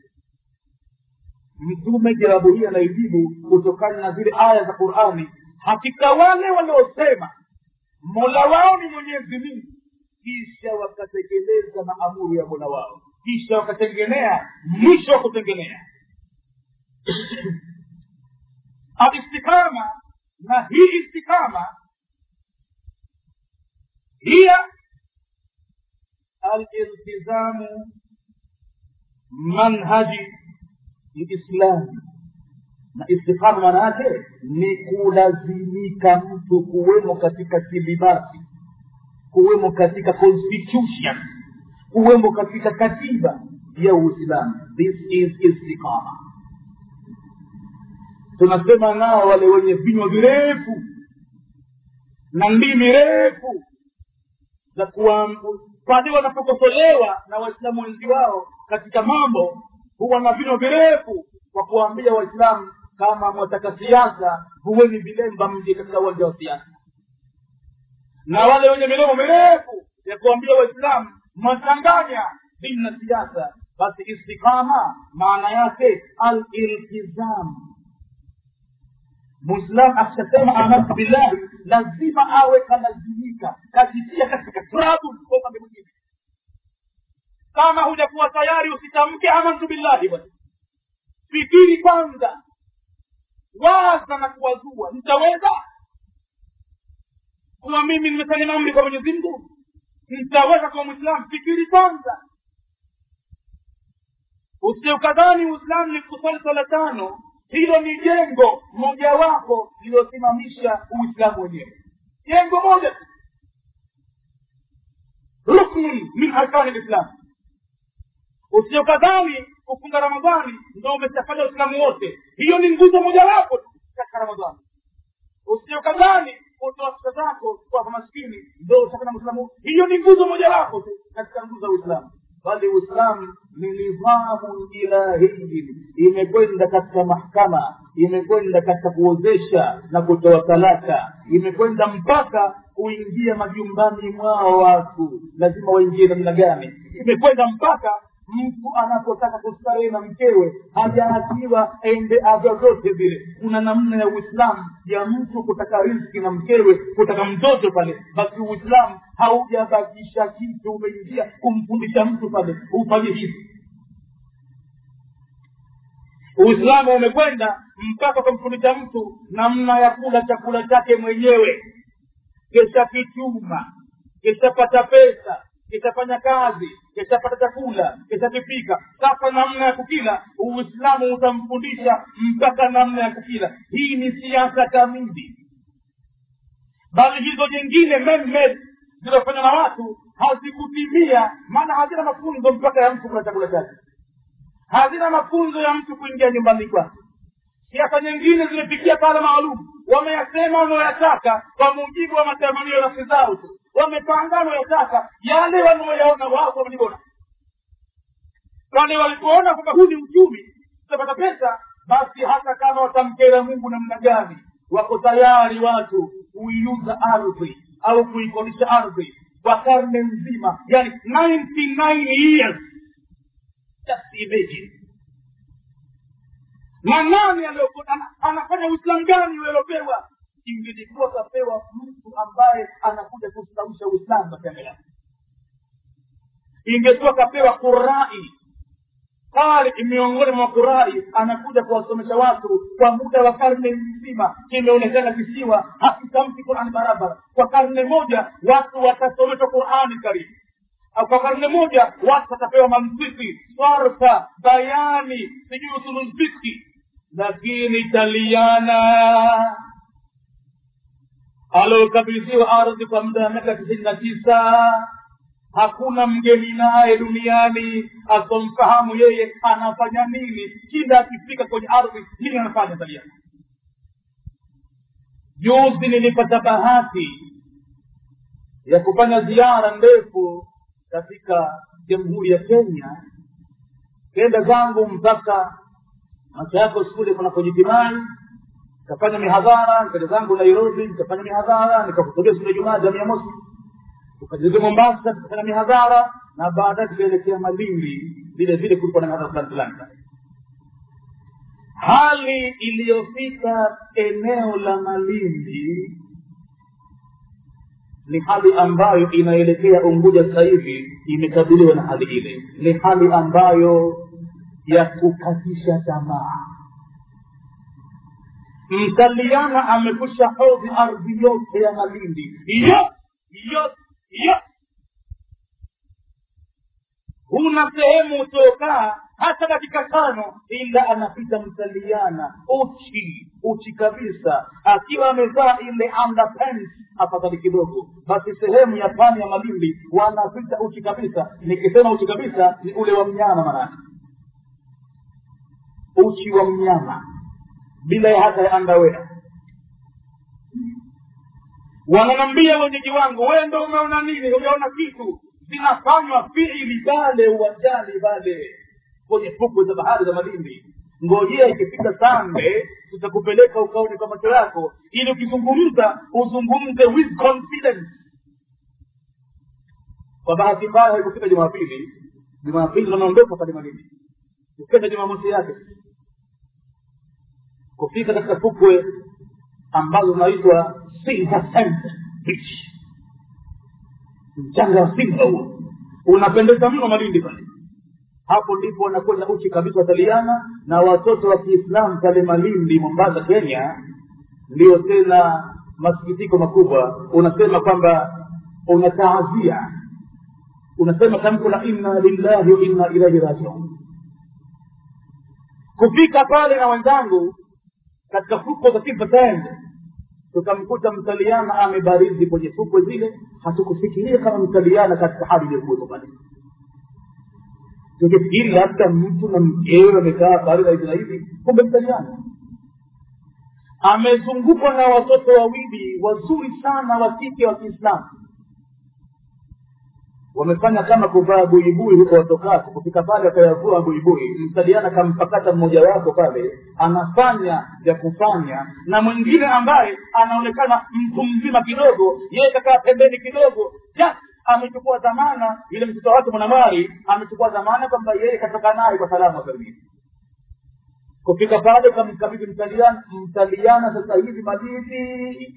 mtume jawabu hii anaijibu kutokana na zile aya za qurani hakika wale waliosema mola wao ni mwenyezi mungu kisha wakatekeleza maamuru ya mola wao kisha wakatengenea mwisho wa kutengenea alistikama na hii istikama hiya aliltizamu manhaji liislami na istikama maana yake ni kulazimika mtu kuwemo katika silibasi kuwemo katika constitution kuwemo katika katiba ya uislamu this is istiqama tunasema nao wale wenye vinywa virefu na ndimi refu za pale wanapokosolewa na waislamu wenzi wao katika mambo huwa na vinywa virefu kwa kuwaambia waislamu kama mwataka siasa huweni vilemba mje katika uwanja wa siasa na wale wenye midomo mirefu ya kuambia waislamu mwachanganya dini na siasa basi istikama maana yake aliltizam mwislamu akishasema amantu billahi lazima awe kalazimika kajitia katika trabu kwa upande mwingine kama hujakuwa tayari usitamke amantu billahi bwana fikiri kwanza waza na kuwazua nitaweza kuwa mimi nimesalimu amri kwa mwenyezi mungu nitaweza kuwa mwislamu fikiri kwanza usiukadhani uislamu ni kusali sala tano hilo ni jengo mojawapo lililosimamisha uislamu wenyewe jengo moja tu ruknun min arkani lislam usiokadhani kufunga ramadhani ndo umeshafanya uislamu wote hiyo ni nguzo mojawapo tu katika ramadhani usiokadhani kutoa pesa zako kwa maskini ndo utafanya mwislamu hiyo ni nguzo mojawapo tu katika nguzo za uislamu bali uislamu ni nidhamu ilahiyin imekwenda katika mahkama imekwenda katika kuozesha na kutoa talaka imekwenda mpaka kuingia majumbani mwao watu lazima waingie namna gani imekwenda mpaka mtu anapotaka kustarehe na mkewe hajaachiwa ende vyovyote vile kuna namna ya uislamu ya mtu kutaka riski na mkewe kutaka mtoto pale basi uislamu haujabakisha kitu umeingia kumfundisha mtu pale ufanye hivi uislamu umekwenda mpaka kumfundisha mtu namna ya kula chakula chake mwenyewe kesha kichuma keshapata pesa kishafanya kazi kishapata chakula kishakipika sasa namna ya kukila uislamu utamfundisha mpaka namna ya kukila hii ni siasa kamili bali hizo nyingine memmed zinazofanywa na watu hazikutimia maana hazina mafunzo mpaka ya mtu kula chakula chake hazina mafunzo ya mtu kuingia nyumbani kwake siasa nyingine zimefikia pale maalum wameyasema wanaoyataka kwa mujibu wa matamanio ya nafsi zao tu wamepanga wanayoyataka yale wanaoyaona wao wamejibona wale walipoona kwamba huu ni uchumi tutapata pesa basi hata kama watamkera mungu namna gani wako tayari watu kuiuza ardhi au kuikodisha ardhi kwa karne nzima yani 99 years just imagine na nani aliyokuwa- ana- anafanya uislamu gani uliopewa ingelikuwa kapewa mtu ambaye anakuja kustawisha uislamu katika yake ingekuwa kapewa qurai qari miongoni mwa qurai anakuja kuwasomesha watu kwa muda wa karne nzima kimeonekana kisiwa hakitamki qurani barabara kwa karne moja watu watasomeshwa qurani karibu au kwa karne moja watu watapewa mantiki sarfa bayani sijui usululfiki lakini taliana aliokabidhiwa ardhi kwa muda wa miaka tisini na tisa hakuna mgeni naye duniani asomfahamu yeye anafanya nini kila akifika kwenye ardhi nini anafanya taliana juzi nilipata bahati ya kufanya ziara ndefu katika jamhuri ya kenya kenda zangu mpaka macho yako skule kunakojitimai nikafanya mihadhara nikaja zangu nairobi nikafanya mihadhara nikahutubia siku ya jumaa jamii ya mosi tukajizia mombasa tukafanya mihadhara na baadaye tukaelekea malindi vile vile kulikuwa na mihadhara fulani fulani pale hali iliyofika eneo la malindi ni hali ambayo inaelekea unguja sasa hivi imekabiliwa na hali ile ni hali ambayo ya kukatisha tamaa mtaliana amekusha hodhi ardhi yote ya malindi yote yote yote huna sehemu utokaa hata dakika tano ila anapita mtaliana uchi uchi kabisa akiwa amevaa ile underpants afadhali kidogo basi sehemu ya pwani ya malindi wanapita uchi kabisa nikisema uchi kabisa ni ule wa mnyama manake uchi wa mnyama bila ya hata ya andawea wananambia wenyeji wangu wewe ndo umeona nini hujaona kitu zinafanywa fiili pale uwanjani pale kwenye fukwe za bahari za malindi ngojea ikifika sande tutakupeleka ukaone kwa macho yako ili ukizungumza uzungumze with confidence kwa bahati mbaya haikufika jumapili jumapili wanaondoka pale malindi ukenda jumamosi yake kufika katika fukwe ambazo zinaitwa silver sand beach mchanga wa silva huo unapendeza mno malindi pale hapo ndipo wanakwenda uchi kabisa wataliana na watoto wa kiislamu pale malindi mombasa kenya ndio tena masikitiko makubwa unasema kwamba unataazia unasema tamko la inna lillahi wa inna ilaihi rajiun kufika pale na wenzangu katika fukwe za silver tukamkuta mtaliana amebarizi kwenye fukwe zile hatukufikiria kama mtaliana katika hali iliyokuwepo pale tungefikiri labda mtu na mkewe amekaa pale na hivi na hivi kumbe mtaliana amezungukwa na watoto wawili wazuri sana wa kike wa kiislamu wamefanya kama kuvaa buibui huko watokako kufika pale akayavua buibui msaliana kampakata mmoja wako pale anafanya vya kufanya na mwingine ambaye anaonekana mtu mzima kidogo yeye kakaa pembeni kidogo just amechukua dhamana yule mtoto wake mwanamwari amechukua dhamana kwamba yeye katoka naye kwa salama salimini kufika pale kamkabidhi mtaliana mtaliana sasa hivi malindi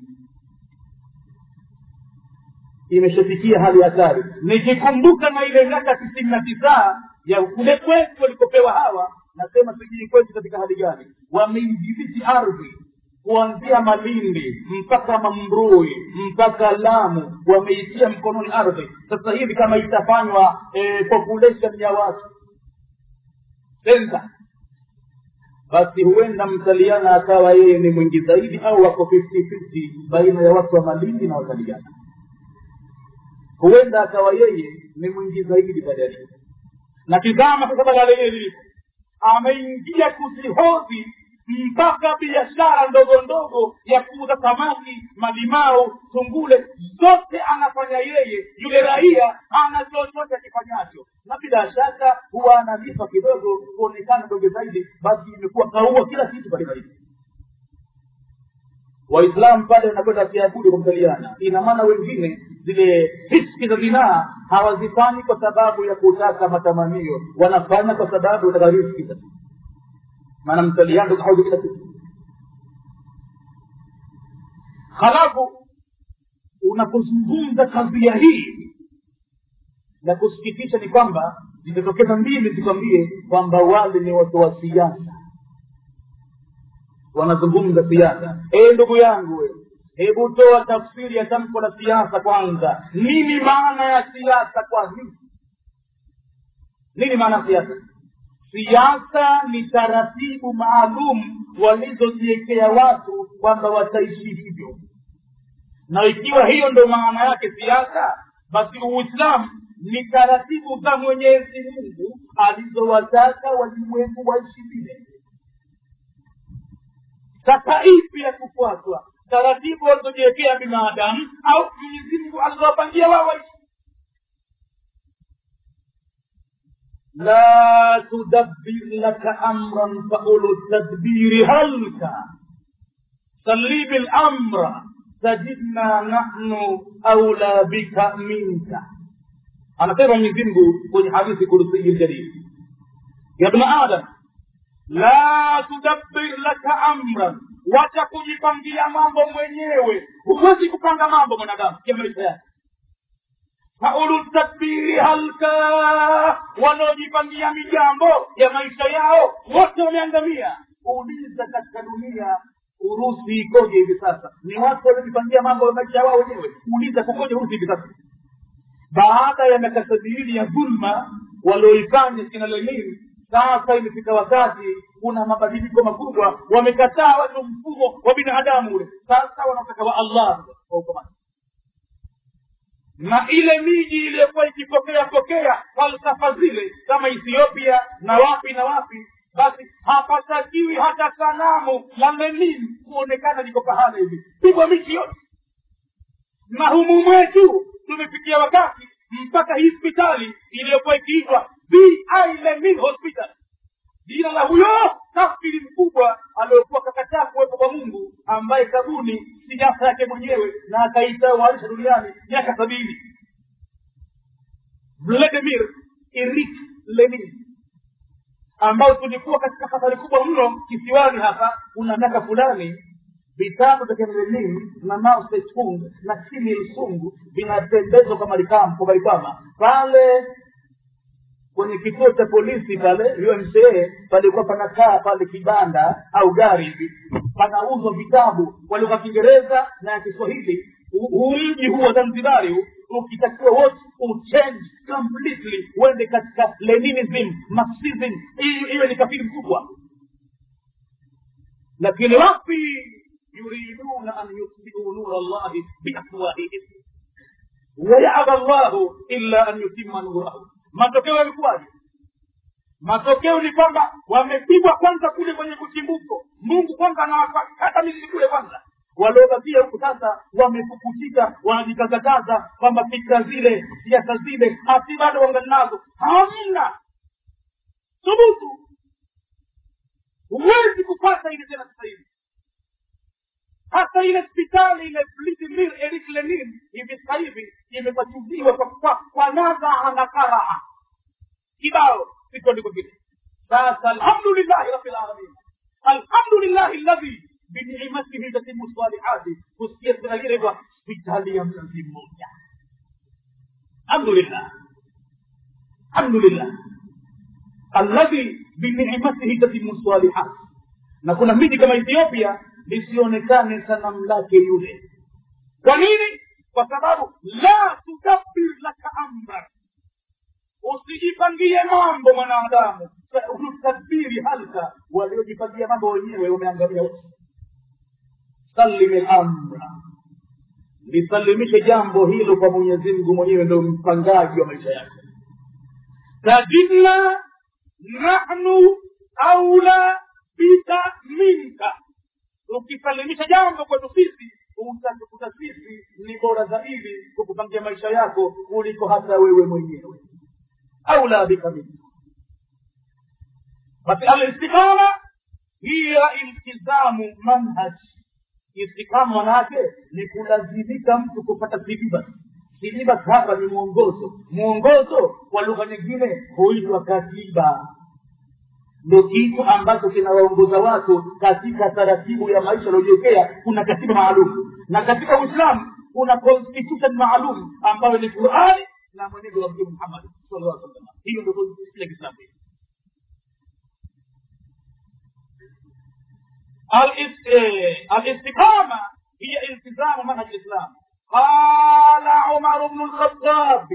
imeshafikia hali hatari nikikumbuka na ile miaka tisini na tisa ya kule kwetu walikopewa hawa nasema sijui kwetu katika hali gani wameidhibiti ardhi kuanzia malindi mpaka mambrui mpaka lamu wameitia mkononi ardhi sasa hivi kama itafanywa eh, population ya watu sensa basi huenda mtaliana akawa yeye ni mwingi zaidi au wako 50 50 baina ya watu wa malindi na wataliana huenda akawa yeye ni mwingi zaidi badali na tizama sasa badala yeye lilipo ameingia kuzihodhi mpaka biashara ndogo ndogo ya kuuza samaki malimao tungule zote anafanya yeye yule raia ana chochote akifanyacho na bila shaka huwa analipa kidogo kuonekana dogo zaidi basi imekuwa kaua kila kitu katika hivi waislamu pale wanakwenda kiabudu kumtaliana ina maana wengine zile hiski za zinaa hawazifanyi kwa sababu ya kutaka matamanio wanafanya kwa sababu wataka riski maana mtaliando kahoja kila kitu halafu unapozungumza kadhia hii la kusikitisha ni kwamba zimetokeza mbili zikwambie kwamba wale ni watu wa siasa wanazungumza siasa ee ndugu yangu we hebu toa tafsiri ya tamko la siasa kwanza nini maana ya siasa kwa hii nini maana ya siasa siasa ni taratibu maalum walizojiwekea watu kwamba wataishi hivyo na ikiwa hiyo ndo maana yake siasa basi uislamu ni taratibu za mwenyezi mungu alizowataka walimwengu waishi vile sasa ipi ya kufuatwa taratibu walizojiwekea binadamu au mwenyezi mungu alizowapangia wao waishi لا تدبر لك امرا فاولو التدبير هلك سلي بالامر تجدنا نحن اولى بك منك anasema mwenyezi mungu kwenye hadithi kursiyi ljalil ya bna adam la tudabbir laka amran wacha kujipangia mambo mwenyewe huwezi kupanga mambo mwanadamu ya maisha yake faulu tadbiri halka wanaojipangia mijambo ya maisha yao wote wameangamia uliza katika dunia urusi ikoje hivi sasa ni watu waliojipangia mambo ya maisha yao wenyewe uliza kukoje urusi hivi sasa baada ya miaka sabini ya dhulma walioifanya kina lenin sasa imefika wakati kuna mabadiliko makubwa wamekataa watu mfumo wa binadamu ule sasa wanataka wa allah kwa ukomani na ile miji iliyokuwa ikipokea pokea falsafa zile kama ethiopia na wapi na wapi basi hapatakiwi hata sanamu la lenin kuonekana liko pahala hivi pigwa miti yote na humu mwetu tumefikia wakati mpaka hii hospitali iliyokuwa ikiitwa vi lenin hospital jina la huyo kafiri mkubwa aliyokuwa kakataa kuwepo kwa mungu ambaye kabuni siasa yake mwenyewe na akaitawalisha duniani miaka sabini vladimir irik lenin ambao tulikuwa katika hatari kubwa mno kisiwani hapa kuna miaka fulani vitabu vya kenlenin na mao setung na kim il sung vinatembezwa kwa marikam kwa marikama pale kwenye kituo cha polisi pale umca palikuwa panakaa pale kibanda au gari hivi panauzwa vitabu kwa lugha ya kiingereza na ya kiswahili huu mji huu wa zanzibari huu ukitakiwa wote uchange completely uende katika leninism marxism iwe ni kafiri mkubwa lakini wapi yuriduna an yutfiu nura llahi biafwahihim wayaba llahu illa an yutima nurahu matokeo yalikuwaje matokeo ni kwamba wamepigwa kwanza kule kwenye kuchimbuko mungu kwanza anawakata mizizi kule kwanza waliobakia huku sasa wamepukutika wanajikazakaza kwamba fikra zile siasa zile hasi bado wangali nazo hamna thubutu huwezi kupata ile tena sasa hivi hata ile hospitali ile vladimir erik lenin hivi sasa hivi imepachuziwa kwa, kwa, kwa nadhaa na karaha kibao siko ndiko kile sasa alhamdulillahi rabilalamin alhamdulillahi ladhi binicmatihi tatimu salihati kusikia serikali kwa hospitali ya mzazi mmoja alhamdulillah alhamdulillah alladhi binicmatihi tatimu salihati na kuna miji kama ethiopia lisionekane sanamu lake yule kwa nini kwa sababu la tudabbir laka amra usijipangie mambo mwanadamu utadbiri halka waliojipangia mambo wenyewe wameangamia wote salimi lamra lisalimishe jambo hilo kwa mwenyezi mungu mwenyewe ndo mpangaji wa maisha yake tajidna nahnu aula bika minka ukisalimisha jambo kwetu sisi utatukuta sisi ni bora zaidi kukupangia maisha yako kuliko hata wewe mwenyewe aula bika minka basi alistiqama hiya iltizamu manhaj istikama manake ni kulazimika mtu kupata silibas silibas hapa ni mwongozo mwongozo kwa lugha nyingine huitwa katiba ndo kitu ambacho kinawaongoza watu katika taratibu ya maisha waliojiwekea kuna katiba maalum na katika uislamu kuna constitution maalum ambayo ni qurani na mwenendo wa mtume muhammad sallallahu alaihi wasallam hiyo ndio constitution ya kiislamu الاستقامة هي التزام منهج الإسلام قال عمر بن الخطاب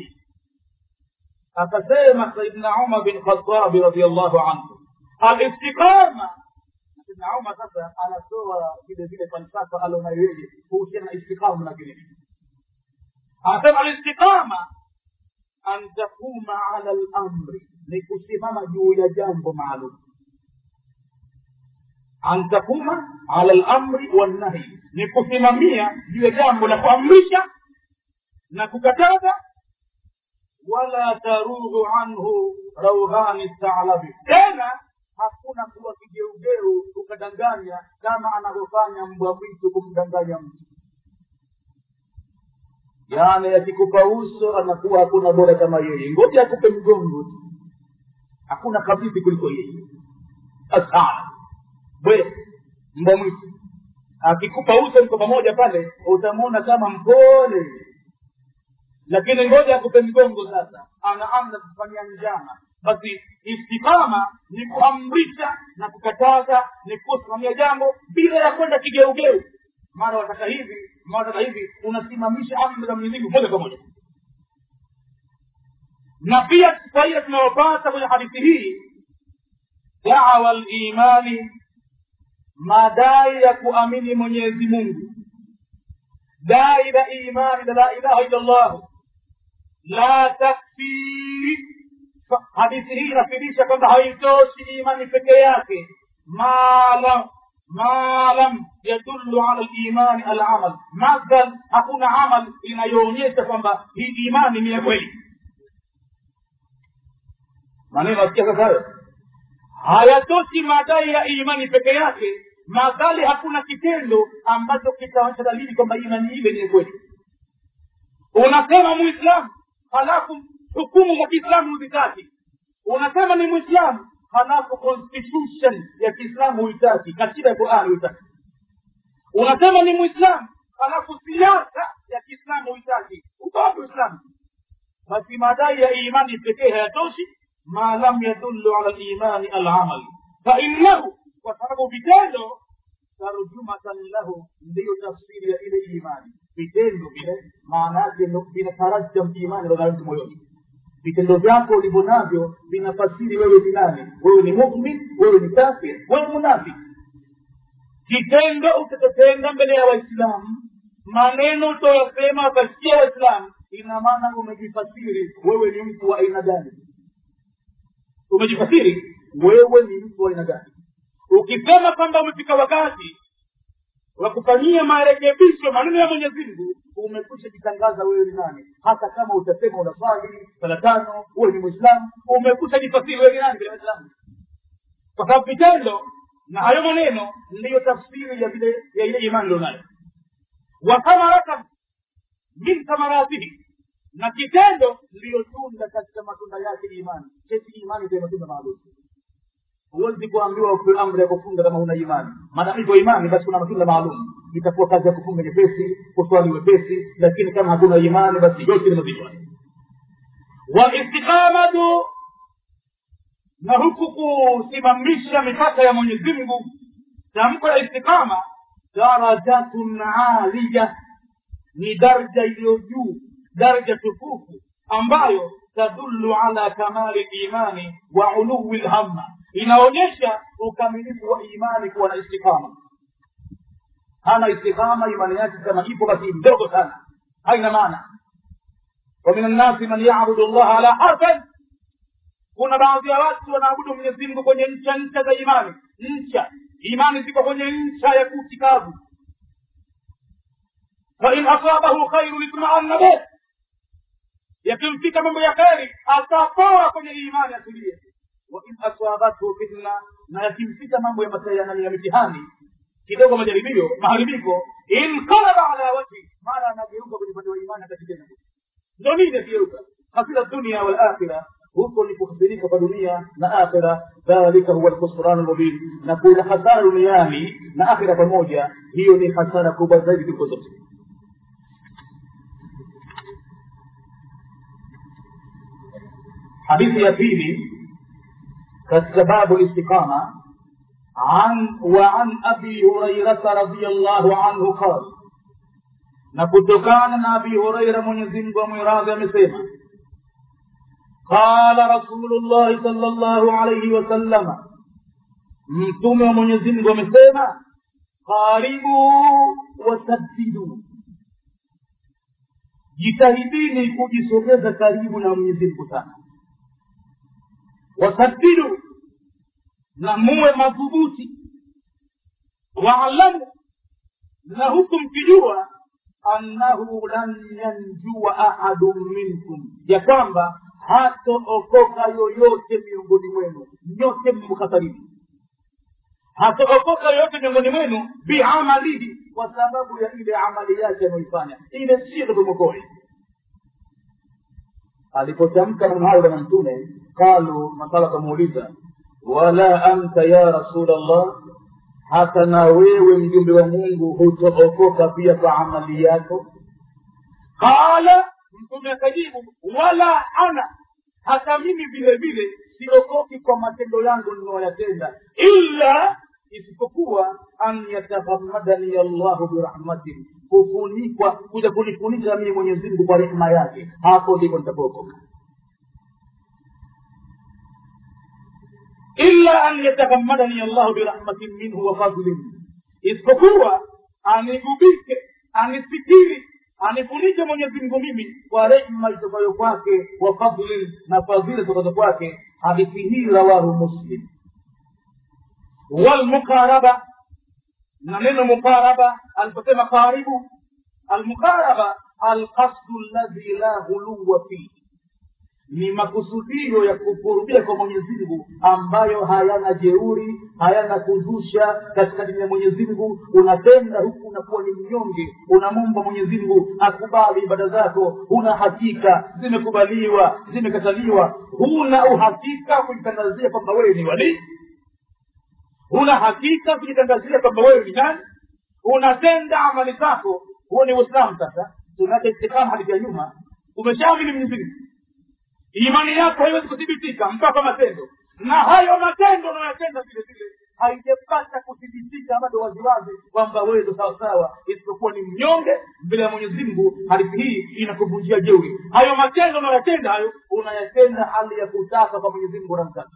akasema saidna umar bin khatabi radiallahu anhu alistiqama saidna umar sasa anatoa vile vile falsafa alionayo yeye kuhusiana na istiqama na vile anasema alistiqama an takuma ala lamri ni kusimama juu ya jambo maalum an takuma ala lamri wannahi ni kusimamia juu ya jambo la kuamrisha na kukataza wala tarughu anhu raughani staalabi tena hakuna kuwa kigeugeu ukadanganya kama anavyofanya mbwa mwitu kumdanganya mtu yaani akikupa uso anakuwa hakuna bora kama yeye ngoja akupe mgongo tu hakuna kabisi kuliko yeye asana bwe mbwa mwitu akikupa uso mko pamoja pale utamwona kama mpole lakini ngoja akupe mgongo sasa anaanza kufanyia njama basi istikama ni kuamrisha na kukataza ni kusimamia jambo bila ya kwenda kigeugeu mara wataka hivi mara wataka hivi unasimamisha amri za mwenyezi mungu moja kwa moja na pia faida tunayopata kwenye hadithi hii dawa limani madai ya kuamini mwenyezi mungu dai la imani la la ilaha illa llah la takfi hadithi hii inafidisha kwamba haitoshi imani peke yake malam malam yadullu ala limani alamal madhal hakuna amal inayoonyesha kwamba hii imani ni ya kweli maneno asikia sasa hayo hayatoshi madai ya imani peke yake madhali hakuna kitendo ambacho kitaonyesha dalili kwamba imani ile ni kweli unasema muislamu halafu hukumu za kiislamu huzitaki unasema ni mwislamu halafu constitution ya kiislamu huitaki katiba ya qurani huitaki unasema ni mwislamu halafu siasa ya kiislamu huitaki ukowapi uislamu basi madai ya imani pekee hayatoshi ma lam yadullu ala limani alamal fainnahu kwa sababu vitendo tarjumatan lahu ndiyo tafsiri ya ile imani vitendo vile maana yake vinatarajam imani ndani mtu moyoni vitendo vyako ulivyo navyo vinafasiri wewe ni nani wewe ni mumin wewe ni kafir wewe munafiki kitendo utakotenda mbele ya waislamu maneno utoyasema wakasikia waislamu ina maana umejifasiri wewe ni mtu wa aina gani umejifasiri wewe ni mtu wa aina gani ukisema kwamba umefika wakati wa kufanyia marekebisho maneno ya mwenyezi mungu umekwisha jitangaza wewe ni nani hata kama utasema unaswali sala tano uwe ni mwislamu umekwisha jifasiri wewe ni nani bila waislamu kwa sababu vitendo na hayo maneno ndiyo tafsiri ya vile ya ile imani ilionayo wa thamaratan min thamaratihi na kitendo ndiyo tunda katika matunda yake imani kesi imani ita matunda maalum huwezi kuambiwa upewe amri ya kufunga kama huna imani maadamu iko imani basi kuna matunda maalum itakuwa kazi ya kufunga nyepesi kuswali wepesi lakini kama hakuna imani basi yote ni mazito walistiqamatu na huku kusimamisha mipaka ya mwenyezi mungu tamko la istiqama darajatun aliya ni daraja iliyo juu daraja tukufu ambayo tadullu ala kamali imani wa uluwi lhamma inaonyesha ukamilifu wa imani kuwa na istiqama hana istiqama imani yake kama ipo basi mdogo sana haina maana wa min annasi man yabudu llaha ala harfan kuna baadhi ya watu wanaabudu mwenyezi mungu kwenye ncha ncha za imani ncha imani ziko kwenye ncha ya kutikavu fain asabahu khairu itmaanna bih yakimfika mambo ya kheri atapoa kwenye imani atulie wain asabathu fitna na yakimfika mambo ya matayana ya mitihani kidogo majaribio maharibiko inqalaba ala wajhi mara anageuka kwenye upande wa imani akatikena ndo nini akigeuka hasira dunia walakhira huko ni kukhasirika kwa dunia na akhira dhalika huwa lkhusranu lmubin na kuna hasara duniani na akhira pamoja hiyo ni hasara kubwa zaidi kuliko zote hadithi ya pili katika babu istiqama عن وعن ابي هريره رضي الله عنه قال na kutokana na abi hureira mwenyezimngu amwiradhi amesema qala rasulullahi sal llahu alaihi wasalama mtume wa mwenyezimngu amesema qaribu wasaddidu jitahidini kujisogeza karibu na mwenyezimngu sana wasaddidu na muwe madhubuti waalamu na huku mkijua annahu lan yanjua ahadun minkum ya kwamba hatookoka yoyote miongoni mwenu nyote mkhasarini hatookoka yoyote miongoni mwenu biamalihi kwa sababu ya ile amali yake anaoifanya ile sio kutumokoe alipotamka maneno hayo bwana mtume qalu masala kamuuliza wala anta ya rasul allah hata na wewe mjumbe wa mungu hutookoka pia kwa amali yako qala mtume akajibu wala ana hata mimi vile vile siokoki kwa matendo yangu ninayoyatenda illa isipokuwa an yatahammadani allahu birahmatin kufunikwa kuja kunifunika mimi mwenyezi mungu kwa rehema yake hapo ndipo nitapookoka illa an yatahammadani allahu birahmatin minhu wa fadlin isipokuwa anigubike anisitiri anifunike mwenyezi mungu mimi kwa rehma itokayo kwake wa fadlin na fadhila zitokazo kwake hadithi hii rawahu muslim walmuqaraba na neno muqaraba aliposema karibu almuqaraba alqasdu alladhi la ghuluwa fihi ni makusudio ya kukurubia kwa mwenyezi mungu ambayo hayana jeuri hayana kuzusha katika dini ya mwenyezi mungu unatenda huku unakuwa ni mnyonge unamomba mwenyezi mungu akubali ibada zako huna hakika zimekubaliwa zimekataliwa huna uhakika kujitangazia kwamba wewe ni walii huna hakika kujitangazia kwamba wewe ni nani unatenda amali zako huo ni uislamu sasa tunake istikama hadithi ya nyuma umeshaamini mwenyezi mungu imani yako haiwezi kuthibitika mpaka matendo na hayo matendo unayotenda vile vile haijapata kuthibitika bado waziwazi kwamba wewe ndo sawasawa isipokuwa ni mnyonge mbele ya mwenyezi mungu hadithi hii inakuvunjia jeuri hayo matendo unayoyatenda hayo unayatenda hali ya kutaka kwa mwenyezi mungu unamtaka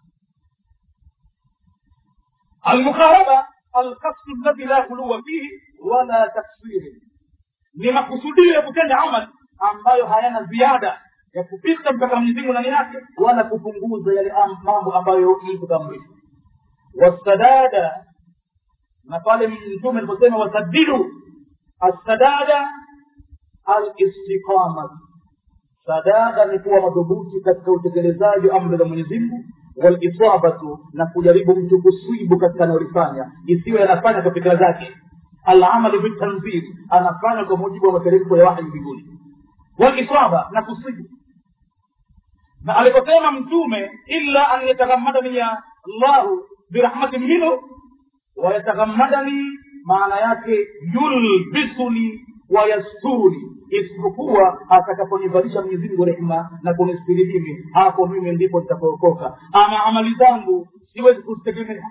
almukharaba alkasdu alladhi la khuluwa fihi wala taksiri ni makusudio ya kutenda amal ambayo hayana ziada ya kupita mpaka mwenyezi mungu ndani yake wala kupunguza yale mambo ambayo mtu kamrisha wasadada na pale mtume aliposema wasadidu assadada alistiqamat sadada ni kuwa madhubuti katika utekelezaji wa amri za mwenyezi mungu walisabatu na kujaribu mtu kusibu katika anayolifanya isiwe anafanya kwa fikira zake alamalu bitanzil anafanya kwa mujibu wa materemko ya wahi mbinguni walisaba na kusibu na aliposema mtume illa an yatagammadani ya llahu birahmatin minhu wayatagammadani maana yake yulbisuni wayasturuni isipokuwa atakaponivalisha mwenyezi mungu rehma na kunistiri mimi hapo mimi ndipo nitapookoka ama amali zangu siwezi kuzitegemea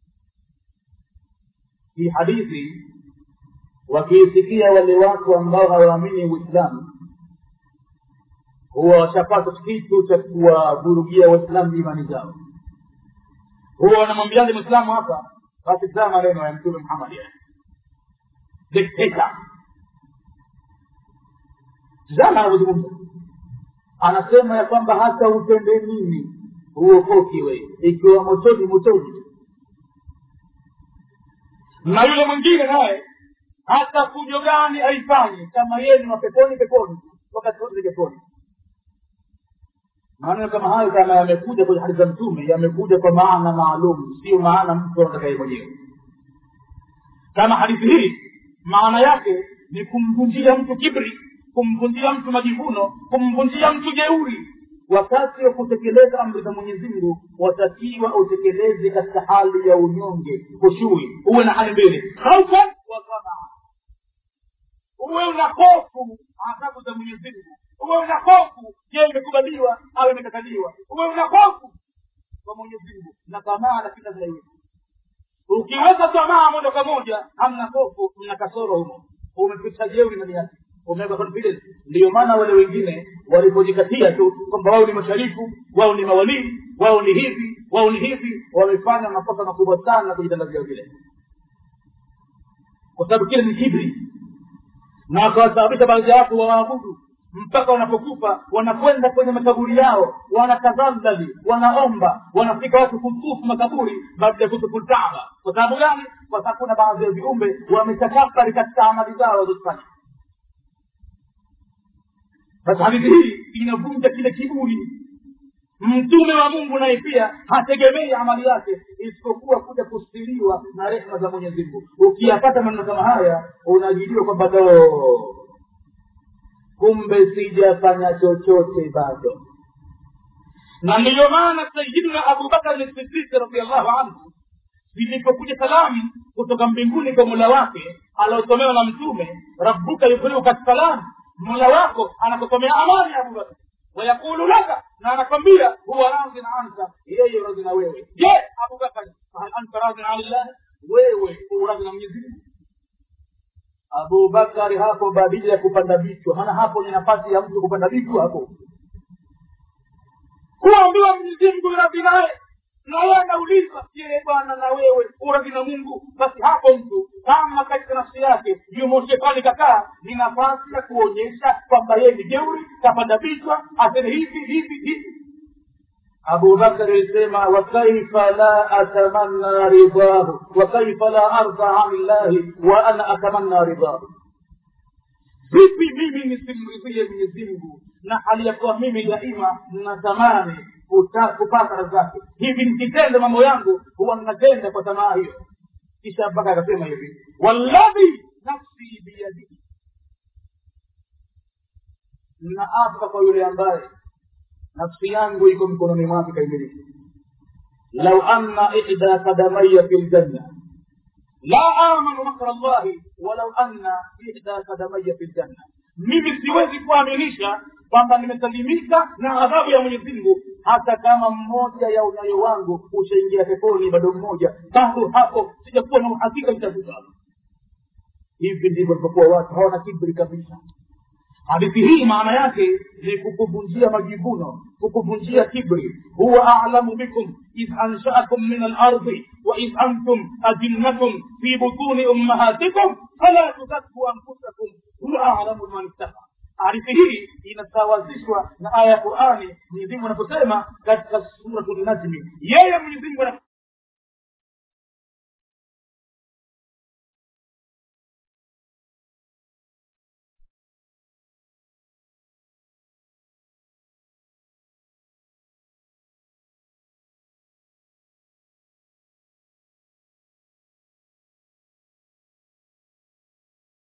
hii hadithi wakiisikia wale watu ambao hawaamini uislamu huwa washapata kitu cha kuwavurugia waislamu imani zao huwa wanamwambiaje mwislamu hapa basi saa maneno ya mtume muhammad dikteta tizama anavyozungumza anasema ya kwamba hata utende nini huokoki wewe ikiwa motoni motoni na yule mwingine naye hata fujo gani aifanye kama yeye ni wapeponi peponi wakati wote peponi maneno kama hayo kama yamekuja kwenye hadithi za mtume yamekuja kwa maana maalum sio maana mtu anataka yeye mwenyewe kama hadithi hii maana yake ni kumvunjia mtu kibri kumvunjia mtu majivuno kumvunjia mtu jeuri wakati wa kutekeleza amri za mwenyezi mungu watakiwa utekeleze katika hali ya unyonge kushui uwe na hali mbili khaufa wa tamaa uwe una hofu adhabu za mwenyezi mungu uwe una hofu je imekubaliwa au imekataliwa uwe una hofu kwa mwenyezi mungu na tamaa lakini lazima iwe ukiweka tamaa moja kwa moja hamna hofu mna kasoro humo umepita jeuri ndani yake umeweka confidence ndiyo maana wale wengine walipojikatia tu kwamba wao ni masharifu wao ni mawalii wao ni hivi wao ni hivi wamefanya makosa makubwa sana kujitangazia vile kwa sababu kile ni kibri na wakawasababisha baadhi ya watu wawaabudu mpaka wanapokufa wanakwenda kwenye makaburi yao wanatazamdali wanaomba wanafika watu kutufu makaburi baada ya kutufu lkaaba kwa sababu gani kwa sababu kuna baadhi ya viumbe wametakabari katika amali zao walizofanya sasa hadithi hii inavunja kile kiburi mtume wa mungu naye pia hategemei amali yake isipokuwa kuja kustiriwa na rehma za mwenyezi mungu ukiyapata maneno kama haya unajidiwa kwamba do kumbe sijafanya chochote bado na ndiyo maana sayidina abubakar sidiki radiallahu anhu zilipokuja salamu kutoka mbinguni kwa mola wake aliosomewa na mtume rabbuka yukriuka salam mola wako anakusomea amani ya abubakar wayaqulu laka na anakwambia huwa radhin anka yeye radhi na wewe je abubakar fahal anta radhin anillah wewe uradhi na mwenyezi mungu abubakari hapo badili ya kupanda vichwa maana hapo ni nafasi ya mtu kupanda vichwa hapo kuambiwa mwenyezi mungu radhi naye na yeye anauliza je bwana na wewe uradhi na mungu basi hapo mtu kama katika nafsi yake yumo shetani kakaa ni nafasi ya kuonyesha kwamba yeye ni jeuri kapanda vichwa aseme hivi hivi hivi abubakar alisema wakaifa la atamanna ridahu wakaifa la arda ani llahi wa ana atamanna ridahu vipi mimi nisimridhie mwenyezi mungu na hali ya kuwa mimi daima natamani kupata radhi zake hivi nikitenda mambo yangu huwa ninatenda kwa tamaa hiyo kisha mpaka akasema hivi walladhi nafsi biyadihi ninaapa kwa yule ambaye nafsi yangu iko mkononi mwake kaimiliki lau anna ihda kadamaya fi ljanna la amanu makra llahi walau anna ihda kadamaya fi ljanna mimi siwezi kuaminisha kwamba nimesalimika na adhabu ya mwenyezi mungu hata kama mmoja ya unyayo wangu ushaingia peponi bado mmoja bado hapo sijakuwa na uhakika nitakuta hivi ndivyo alipokuwa watu hawana kibri kabisa hadithi hii maana yake ni kukuvunjia majivuno kukuvunjia kibri huwa alamu bikum idh anshaakum min alardi waidh antum ajinnatum fi butuni ummahatikum fala tuzaku anfusakum huwa alamu man ittaqa hadithi hii inasawazishwa na aya ya qurani mwenyezimungu anaposema katika suratu najmi yeye mwenyezimungu